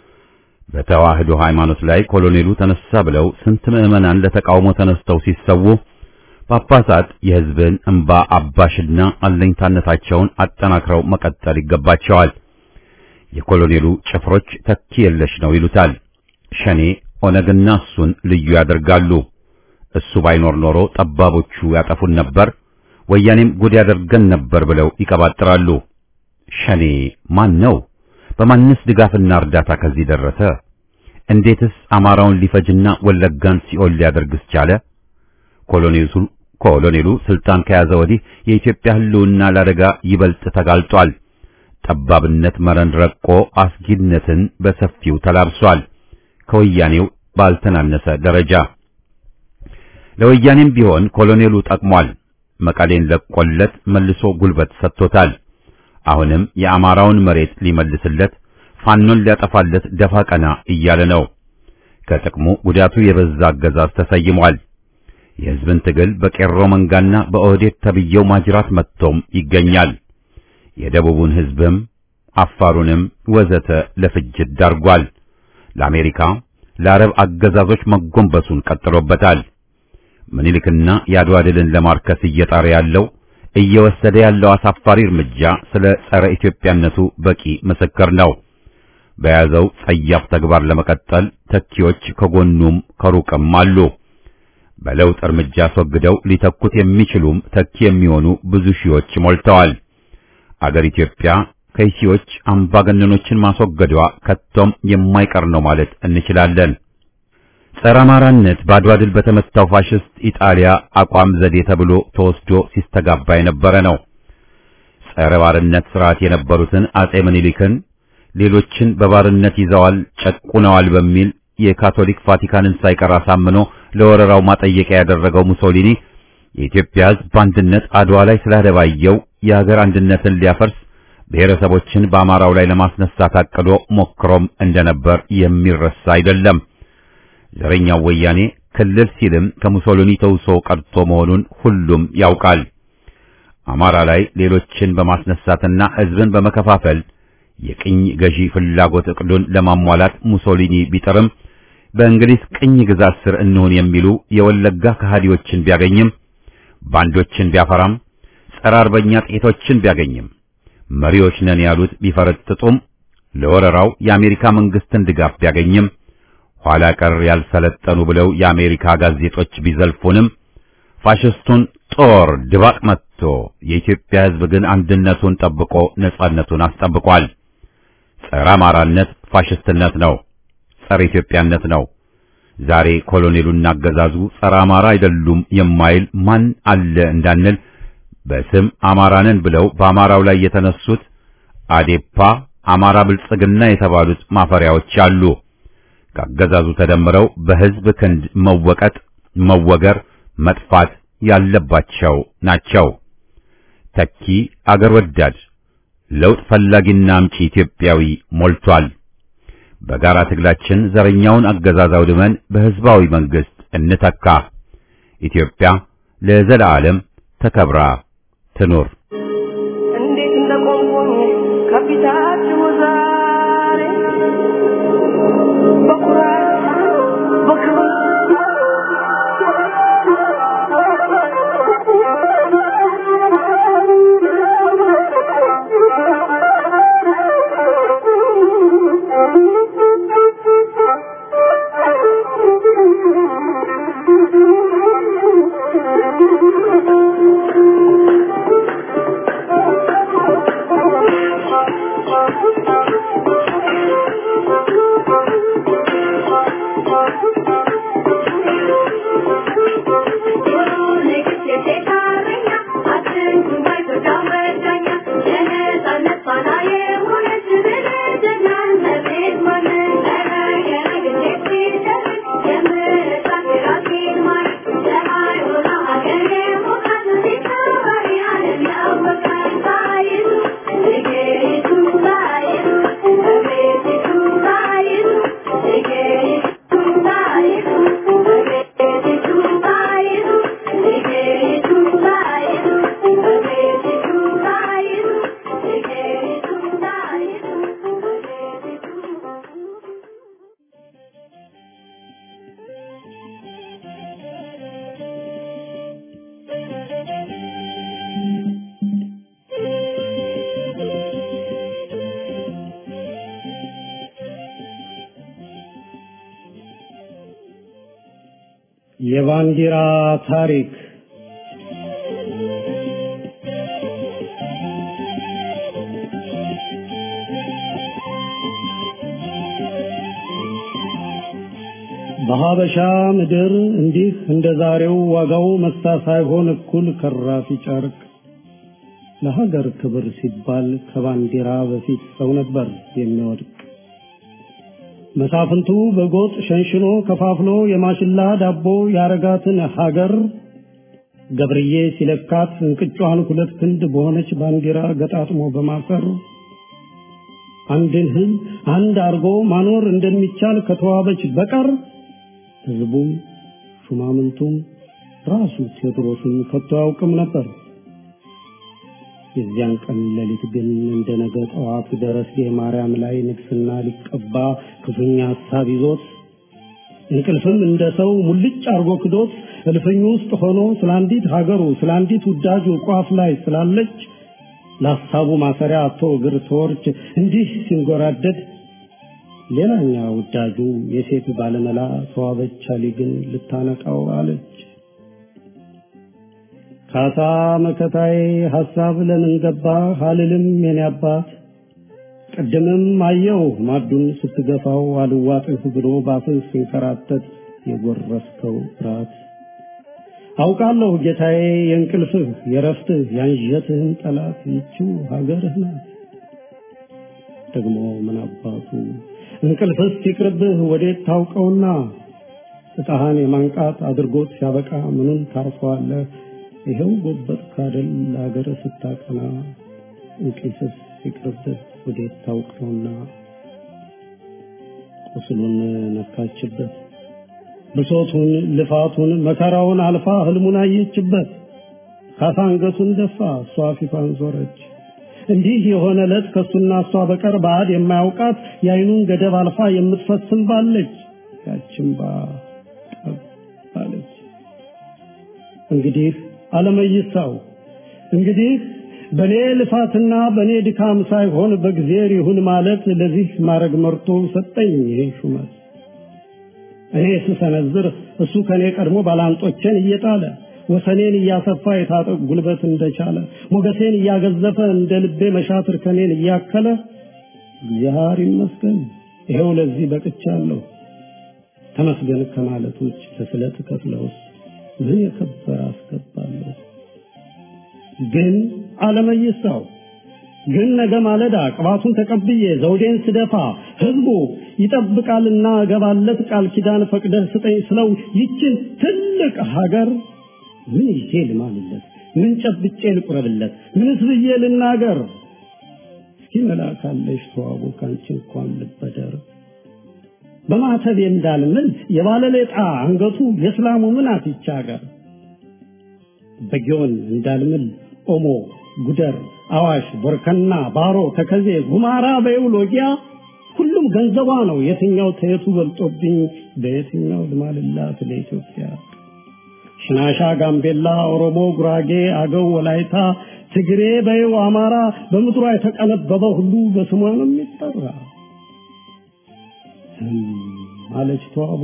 በተዋህዶ ሃይማኖት ላይ ኮሎኔሉ ተነሳ ብለው ስንት ምዕመናን ለተቃውሞ ተነስተው ሲሰዉ ጳጳሳት የሕዝብን እንባ አባሽና አለኝታነታቸውን አጠናክረው መቀጠል ይገባቸዋል። የኮሎኔሉ ጭፍሮች ተኪ የለሽ ነው ይሉታል። ሸኔ ኦነግና እሱን ልዩ ያደርጋሉ። እሱ ባይኖር ኖሮ ጠባቦቹ ያጠፉን ነበር፣ ወያኔም ጉድ ያደርገን ነበር ብለው ይቀባጥራሉ። ሸኔ ማን ነው? በማንስ ድጋፍና እርዳታ ከዚህ ደረሰ? እንዴትስ አማራውን ሊፈጅና ወለጋን ሲኦል ሊያደርግስ ቻለ? ኮሎኔሉ ኮሎኔሉ ስልጣን ከያዘ ወዲህ የኢትዮጵያ ሕልውና ለአደጋ ይበልጥ ተጋልጧል። ጠባብነት መረን ረቆ አስጊነትን በሰፊው ተላብሷል። ከወያኔው ባልተናነሰ ደረጃ ለወያኔም ቢሆን ኮሎኔሉ ጠቅሟል። መቀሌን ለቆለት መልሶ ጉልበት ሰጥቶታል። አሁንም የአማራውን መሬት ሊመልስለት ፋኖን ሊያጠፋለት ደፋ ቀና እያለ ነው። ከጥቅሙ ጉዳቱ የበዛ አገዛዝ ተሰይሟል። የሕዝብን ትግል በቄሮ መንጋና በኦህዴድ ተብየው ማጅራት መጥቶም ይገኛል። የደቡቡን ሕዝብም አፋሩንም ወዘተ ለፍጅት ዳርጓል። ለአሜሪካ ለአረብ አገዛዞች መጎንበሱን ቀጥሎበታል። ምኒልክና የአድዋ ድልን ለማርከስ እየጣረ ያለው እየወሰደ ያለው አሳፋሪ እርምጃ ስለ ጸረ ኢትዮጵያነቱ በቂ ምስክር ነው። በያዘው ጸያፍ ተግባር ለመቀጠል ተኪዎች ከጎኑም ከሩቅም አሉ። በለውጥ እርምጃ አስወግደው ሊተኩት የሚችሉም ተኪ የሚሆኑ ብዙ ሺዎች ሞልተዋል። አገር ኢትዮጵያ ከይሲዎች አምባገነኖችን ማስወገዷ ከቶም የማይቀር ነው ማለት እንችላለን። ጸረ አማራነት በአድዋ ድል በተመታው ፋሽስት ኢጣሊያ አቋም ዘዴ ተብሎ ተወስዶ ሲስተጋባ የነበረ ነው። ጸረ ባርነት ስርዓት የነበሩትን አጼ ምኒልክን ሌሎችን በባርነት ይዘዋል፣ ጨቁነዋል በሚል የካቶሊክ ቫቲካንን ሳይቀር አሳምኖ ለወረራው ማጠየቂያ ያደረገው ሙሶሊኒ የኢትዮጵያ ሕዝብ በአንድነት አድዋ ላይ ስላደባየው የሀገር አንድነትን ሊያፈርስ ብሔረሰቦችን በአማራው ላይ ለማስነሳት አቅዶ ሞክሮም እንደነበር የሚረሳ አይደለም። ዘረኛው ወያኔ ክልል ሲልም ከሙሶሊኒ ተውሶ ቀርቶ መሆኑን ሁሉም ያውቃል። አማራ ላይ ሌሎችን በማስነሳትና ሕዝብን በመከፋፈል የቅኝ ገዢ ፍላጎት እቅዱን ለማሟላት ሙሶሊኒ ቢጥርም በእንግሊዝ ቅኝ ግዛት ስር እንሁን የሚሉ የወለጋ ከሃዲዎችን ቢያገኝም ባንዶችን ቢያፈራም ጸረ አርበኛ ጥቂቶችን ቢያገኝም መሪዎች ነን ያሉት ቢፈረጥጡም ለወረራው የአሜሪካ መንግስትን ድጋፍ ቢያገኝም ኋላ ቀር ያልሰለጠኑ ብለው የአሜሪካ ጋዜጦች ቢዘልፉንም ፋሽስቱን ጦር ድባቅ መጥቶ የኢትዮጵያ ሕዝብ ግን አንድነቱን ጠብቆ ነጻነቱን አስጠብቋል። ጸረ አማራነት ፋሽስትነት ነው፣ ጸረ ኢትዮጵያነት ነው። ዛሬ ኮሎኔሉና አገዛዙ ጸረ አማራ አይደሉም የማይል ማን አለ እንዳንል በስም አማራንን ብለው በአማራው ላይ የተነሱት አዴፓ፣ አማራ ብልጽግና የተባሉት ማፈሪያዎች አሉ። ከአገዛዙ ተደምረው በሕዝብ ክንድ መወቀጥ መወገር፣ መጥፋት ያለባቸው ናቸው። ተኪ አገር ወዳድ ለውጥ ፈላጊና አምጪ ኢትዮጵያዊ ሞልቷል። በጋራ ትግላችን ዘረኛውን አገዛዝ አውድመን በሕዝባዊ መንግሥት እንተካ። ኢትዮጵያ ለዘላለም ተከብራ ትኑር። እንዴት እንደቆምኩኝ ከፊታችሁ ዛሬ በኩራት በክብር የባንዲራ ታሪክ በሀበሻ ምድር እንዲህ እንደ ዛሬው ዋጋው መሳ ሳይሆን እኩል ከራፊ ጨርቅ ለሀገር ክብር ሲባል ከባንዲራ በፊት ሰው ነበር የሚወድቅ። መሳፍንቱ በጎጥ ሸንሽኖ ከፋፍሎ የማሽላ ዳቦ ያረጋትን ሀገር ገብርዬ ሲለካት እንቅጯን ሁለት ክንድ በሆነች ባንዲራ ገጣጥሞ በማሰር አንድን ሕዝብ አንድ አርጎ ማኖር እንደሚቻል ከተዋበች በቀር ሕዝቡም ሹማምንቱም ራሱ ቴዎድሮስም ከቶ አያውቅም ነበር። የዚያን ቀን ሌሊት ግን እንደ ነገ ጠዋት ደረስጌ ማርያም ላይ ንግስና ሊቀባ ክፉኛ ሀሳብ ይዞት እንቅልፍም እንደ ሰው ሙልጭ አርጎ ክዶት እልፍኙ ውስጥ ሆኖ ስለ አንዲት ሀገሩ ስለ አንዲት ውዳጁ ቋፍ ላይ ስላለች ለሀሳቡ ማሰሪያ አቶ እግር ተወርች እንዲህ ሲንጎራደድ ሌላኛ ውዳጁ የሴት ባለመላ ተዋበች አሊ ግን ልታነቃው አለች። ካሳ መከታዬ ሐሳብ ለምን ገባ አልልም የኔ አባት ቅድምም አየው ማዱን ስትገፋው አልዋጥህ ብሎ ባፍህ ሲንከራተት የጎረስከው ራት አውቃለሁ ጌታዬ የእንቅልፍህ የረፍትህ ያንዠትህን ጠላት ይችው ሀገርህ ናት። ደግሞ ምን አባቱ እንቅልፍስ ሲቅርብህ ወዴት ታውቀውና እጣህን የማንቃት አድርጎት ሲያበቃ ምኑን ታርፈዋለህ? ይኸው ጎበጥ ካደል ለሀገር ስታቀና እንቅልፍስ ሲቅርብህ ወዴት ታውቀውና ቁስሉን ነካችበት ብሶቱን ልፋቱን መከራውን አልፋ ህልሙን አየችበት ካሳ አንገቱን ደፋ እሷ ፊቷን ዞረች እንዲህ የሆነ ዕለት ከሱና እሷ በቀር ባዕድ የማያውቃት የአይኑን ገደብ አልፋ የምትፈስም ባለች ያችን ባ ባለች እንግዲህ አለመይሳው እንግዲህ በኔ ልፋትና በኔ ድካም ሳይሆን በእግዚአብሔር ይሁን ማለት ለዚህ ማድረግ መርቶ ሰጠኝ ይሄ ሹመት እኔ ስሰነዝር እሱ ከኔ ቀድሞ ባላንጦቼን እየጣለ ወሰኔን እያሰፋ የታጠቅ ጉልበት እንደቻለ ሞገሴን እያገዘፈ እንደ ልቤ መሻትር ከኔን እያከለ እግዚአብሔር ይመስገን ይኸው ለዚህ በቅቻለሁ። ተመስገን ከማለት ውጭ ለስለት ከፍለውስ ምን የከበረ አስገባለሁ። ግን አለመይሳው ግን ነገ ማለዳ ቅባቱን ተቀብዬ ዘውዴን ስደፋ ህዝቡ ይጠብቃልና እገባለት ቃል ኪዳን ፈቅደህ ስጠኝ ስለው ይችን ትልቅ ሀገር ምን ይዤ ልማልለት? ምን ጨብጬ ልቁረብለት? ምንስ ብዬ ልናገር? እስኪ መላካለሽ ተዋቡ ካንቺ እንኳን ልበደር በማተብ እንዳልምል የባለሌጣ አንገቱ የእስላሙ ምን አትቻ ሀገር በጊዮን እንዳልምል ኦሞ፣ ጉደር፣ አዋሽ፣ ቦርከና፣ ባሮ፣ ተከዜ፣ ጉማራ በይው ሎጊያ ሁሉም ገንዘቧ ነው። የትኛው ተየቱ በልጦብኝ በየትኛው ልማልላት ለኢትዮጵያ? ሽናሻ፣ ጋምቤላ፣ ኦሮሞ፣ ጉራጌ፣ አገው፣ ወላይታ፣ ትግሬ በይው አማራ በምድሯ የተቀነበበ ሁሉ በስሟ ነው የሚጠራ። አለች ተዋቡ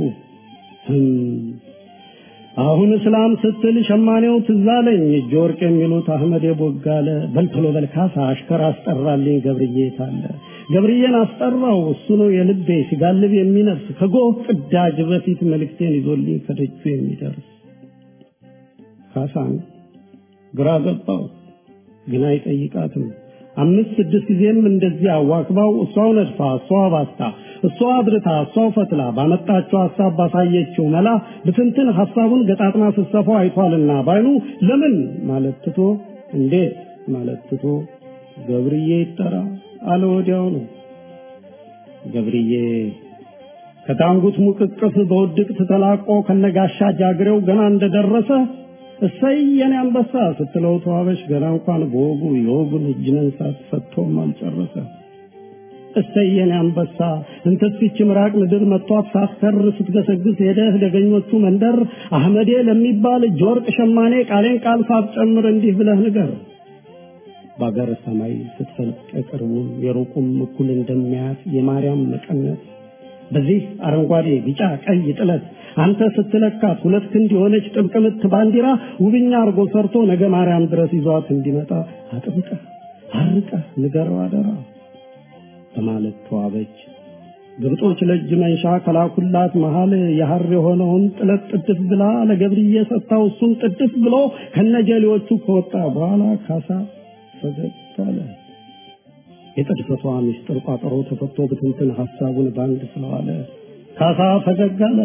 አሁን እስላም ስትል ሸማኔው ትዝ አለኝ እጅ ወርቅ የሚሉት አህመድ የቦጋለ በልቶሎ በልካሳ አሽከር አስጠራልኝ ገብርዬ ታለ ገብርዬን አስጠራው እሱ ነው የልቤ ሲጋልብ የሚነፍስ ከጎህ ቅዳጅ በፊት መልእክቴን ይዞልኝ ከደጁ የሚደርስ ካሳን ግራ ገባው ግን አይጠይቃትም አምስት ስድስት ጊዜም እንደዚህ አዋክባው እሷው ነድፋ እሷው ባስታ እሷ አብርታ እሷው ፈትላ ባመጣችው ሀሳብ ባሳየችው መላ ብትንትን ሀሳቡን ገጣጥማ ስትሰፋው አይቷልና ባይኑ ለምን ማለት ትቶ እንዴት ማለት ትቶ ገብርዬ ይጠራ አለ ወዲያው ነው። ገብርዬ ከታንጉት ሙቅቅፍ በውድቅት ተላቆ ከነጋሻ ጃግሬው ገና እንደደረሰ እሰይ የኔ አንበሳ ስትለው ተዋበሽ ገና እንኳን በወጉ የወጉን እጅ መንሳት ሰጥቶም አልጨረሰ። እሰይ የኔ አንበሳ እንተስፊች ምራቅ ምድር መጥቷት ሳትከር ስትገሰግስ ሄደህ ደገኞቹ መንደር አህመዴ ለሚባል እጅ ወርቅ ሸማኔ ቃሌን ቃል ሳትጨምር እንዲህ ብለህ ንገር። በአገር ሰማይ ስትፈልቅ የቅርቡም የሩቁም እኩል እንደሚያያት የማርያም መቀነት በዚህ አረንጓዴ ቢጫ ቀይ ጥለት አንተ ስትለካት ሁለት ክንድ የሆነች ጥብቅ ምት ባንዲራ ውብኛ አርጎ ሰርቶ ነገ ማርያም ድረስ ይዟት እንዲመጣ አጥብቀህ አርቀህ ንገረው አደራ በማለት ተዋበች። ግብጦች ለእጅ መንሻ ከላኩላት መሃል የሐር የሆነውን ጥለት ጥድፍ ብላ ለገብርዬ ሰጥታው እሱም ጥድፍ ብሎ ከነጀሌዎቹ ከወጣ በኋላ ካሳ ፈገግ አለ። የጥድፈቷ ምስጢር ቋጠሮ ተፈቶ ብትንትን ሐሳቡን ባንድ ስለዋለ ካሳ ፈገግ አለ።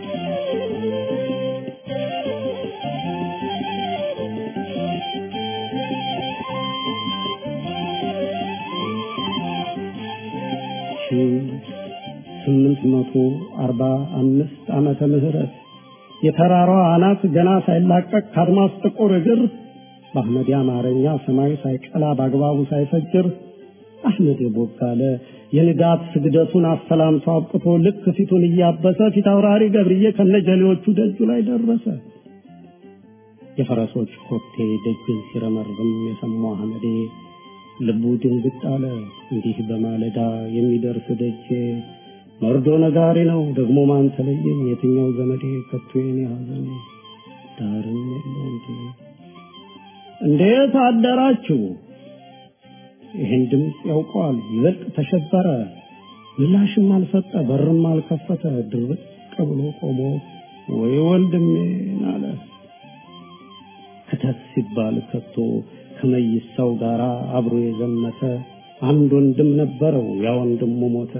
ስምንት መቶ አርባ አምስት ዓመተ ምህረት የተራራዋ አናት ገና ሳይላቀቅ ከአድማስ ጥቁር እግር በአህመድ አማርኛ ሰማይ ሳይቀላ በአግባቡ ሳይፈጅር አህመድ ቦጋለ የንጋት ስግደቱን አሰላምቶ አብቅቶ ልክ ፊቱን እያበሰ ፊት አውራሪ ገብርዬ ከነጀሌዎቹ ደጁ ላይ ደረሰ። የፈረሶች ኮቴ ደጅን ሲረመርም የሰማው አህመዴ ልቡ ድንግጥ አለ። እንዲህ በማለዳ የሚደርስ ደጄ መርዶ ነጋሪ ነው ደግሞ ማን ተለየኝ? የትኛው ዘመዴ ከቶ የኔ ሐዘን ዳርም የለው እንዴ? እንዴት አደራችሁ? ይህን ድምፅ ያውቀዋል። ይበልጥ ተሸበረ። ምላሽም አልሰጠ፣ በርም አልከፈተ። ድርቅ ብሎ ቆሞ ወይ ወንድሜን አለ። ክተት ሲባል ከቶ ከመይሳው ጋር አብሮ የዘመተ አንድ ወንድም ነበረው። ያ ወንድሙ ሞተ።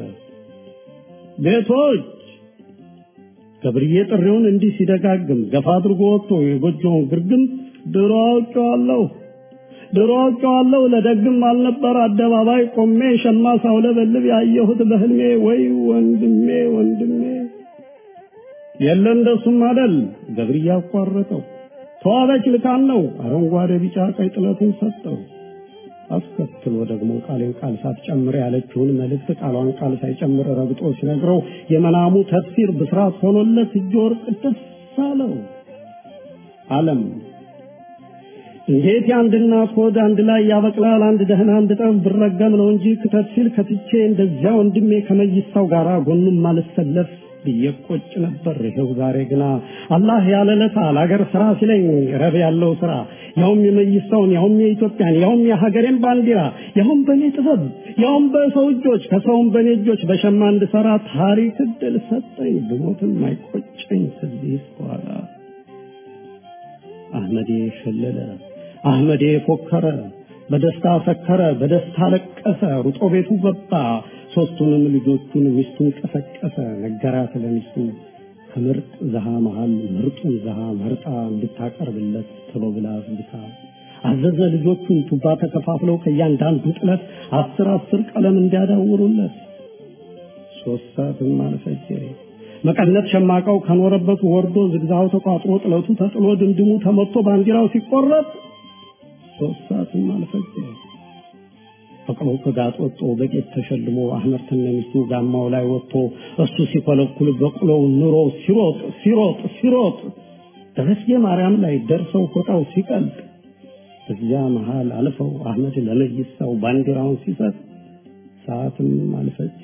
ቤቶች ገብርዬ ጥሪውን እንዲህ ሲደጋግም ገፋ አድርጎ ወጥቶ የጎጆውን ግርግም ድሮ አውቄዋለሁ ድሮ አውቄዋለሁ ለደግም አልነበር አደባባይ ቆሜ ሸማ ሳውለበልብ ያየሁት በህልሜ ወይ ወንድሜ ወንድሜ የለ እንደሱም አደል ገብርዬ አቋረጠው ተዋበች ልካን ነው አረንጓዴ ቢጫ ቀይ ጥለቱን ሰጠው አስከትሎ ደግሞ ቃሌን ቃል ሳትጨምር ያለችውን መልእክት ቃሏን ቃል ሳይጨምር ረግጦ ሲነግረው የመናሙ ተፍሲር ብስራት ሆኖለት እጅ ወርቅ ደስ አለው አለም እንዴት የአንድ እናት ሆድ አንድ ላይ ያበቅላል አንድ ደህና አንድ ጠብ ብረገም ነው እንጂ ክተት ሲል ከትቼ እንደዚያ ወንድሜ ከመይሳው ጋር ጎኑም አልሰለፍ ብዬ ቆጭ ነበር። ይኸው ዛሬ ግና አላህ ያለ ለታ ለአገር ስራ ሲለኝ ረብ ያለው ስራ ያውም የመይሳውን ያውም የኢትዮጵያን ያውም የሀገሬን ባንዲራ ያውም በእኔ ጥበብ ያውም በሰው እጆች ከሰውም በእኔ እጆች በሸማ እንድሰራ ታሪክ እድል ሰጠኝ። ብሞትም አይቆጨኝ ከዚህ በኋላ አህመዴ ሸለለ፣ አህመዴ ፎከረ። በደስታ ሰከረ፣ በደስታ ለቀሰ፣ ሩጦ ቤቱ ገባ። ሶስቱንም ልጆቹን ሚስቱን ቀሰቀሰ፣ ነገራት ለሚስቱ ከምርጥ ዘሃ መሃል ምርጡን ዘሃ መርጣ እንድታቀርብለት ቶሎ ብላ አስብታ አዘዘ። ልጆቹን ቱባ ተከፋፍለው ከእያንዳንዱ ጥለት አስር አስር ቀለም እንዲያዳውሩለት ሶስት ሰዓትም አልፈጀ። መቀነት ሸማቀው ከኖረበት ወርዶ ዝግዛው ተቋጥሮ ጥለቱ ተጥሎ ድምድሙ ተመቶ ባንዲራው ሲቆረጥ ሶስት ሰዓትም አልፈጀ። ፈቅሮ ከጋጥ ወጥቶ በጌጥ ተሸልሞ አህመድ ተነሚስቱ ጋማው ላይ ወጥቶ እሱ ሲኮለኩል በቅሎው ኑሮ ሲሮጥ ሲሮጥ ሲሮጥ ደረስጌ ማርያም ላይ ደርሰው ፎጣው ሲቀልጥ እዚያ መሃል አልፈው አህመድ ለመይሳው ባንዲራውን ሲሰጥ ሰዓትም አልፈጀ።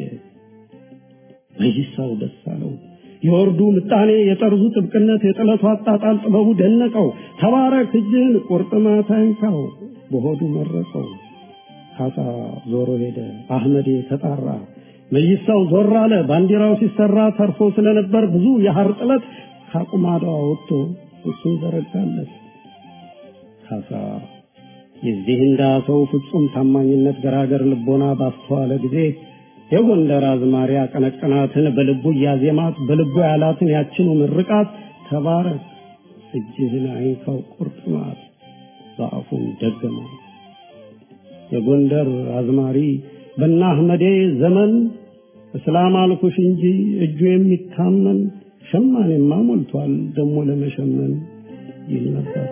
መይሳው ደስ አለው። የወርዱ ምጣኔ፣ የጠርዙ ጥብቅነት፣ የጥለቱ አጣጣል ጥበቡ ደነቀው። ተባረክ እጅህን ቁርጥማት አይንካው በሆዱ መረቀው። ካሳ ዞሮ ሄደ። አህመዴ ተጣራ። መይሳው ዞር አለ። ባንዲራው ሲሰራ ተርፎ ስለነበር ብዙ የሐር ጥለት ካቁማዳው ወጥቶ እሱን ዘረጋለት። ካሳ የዚህ እንዳ ሰው ፍጹም ታማኝነት ገራገር ልቦና ባስተዋለ ጊዜ የጎንደር አዝማሪ አቀነቀናትን በልቡ እያዜማት በልቡ ያላትን ያችኑ ምርቃት ተባረክ እጅህን አይንካው ቁርጥማት በአፉም ደገመው። የጎንደር አዝማሪ በና አህመዴ ዘመን እስላም አልኩሽ እንጂ እጁ የሚታመን ሸማኔማ ሞልቷል ደሞ ለመሸመን ይል ነበር።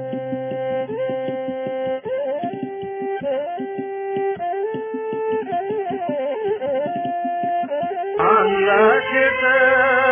አምላክ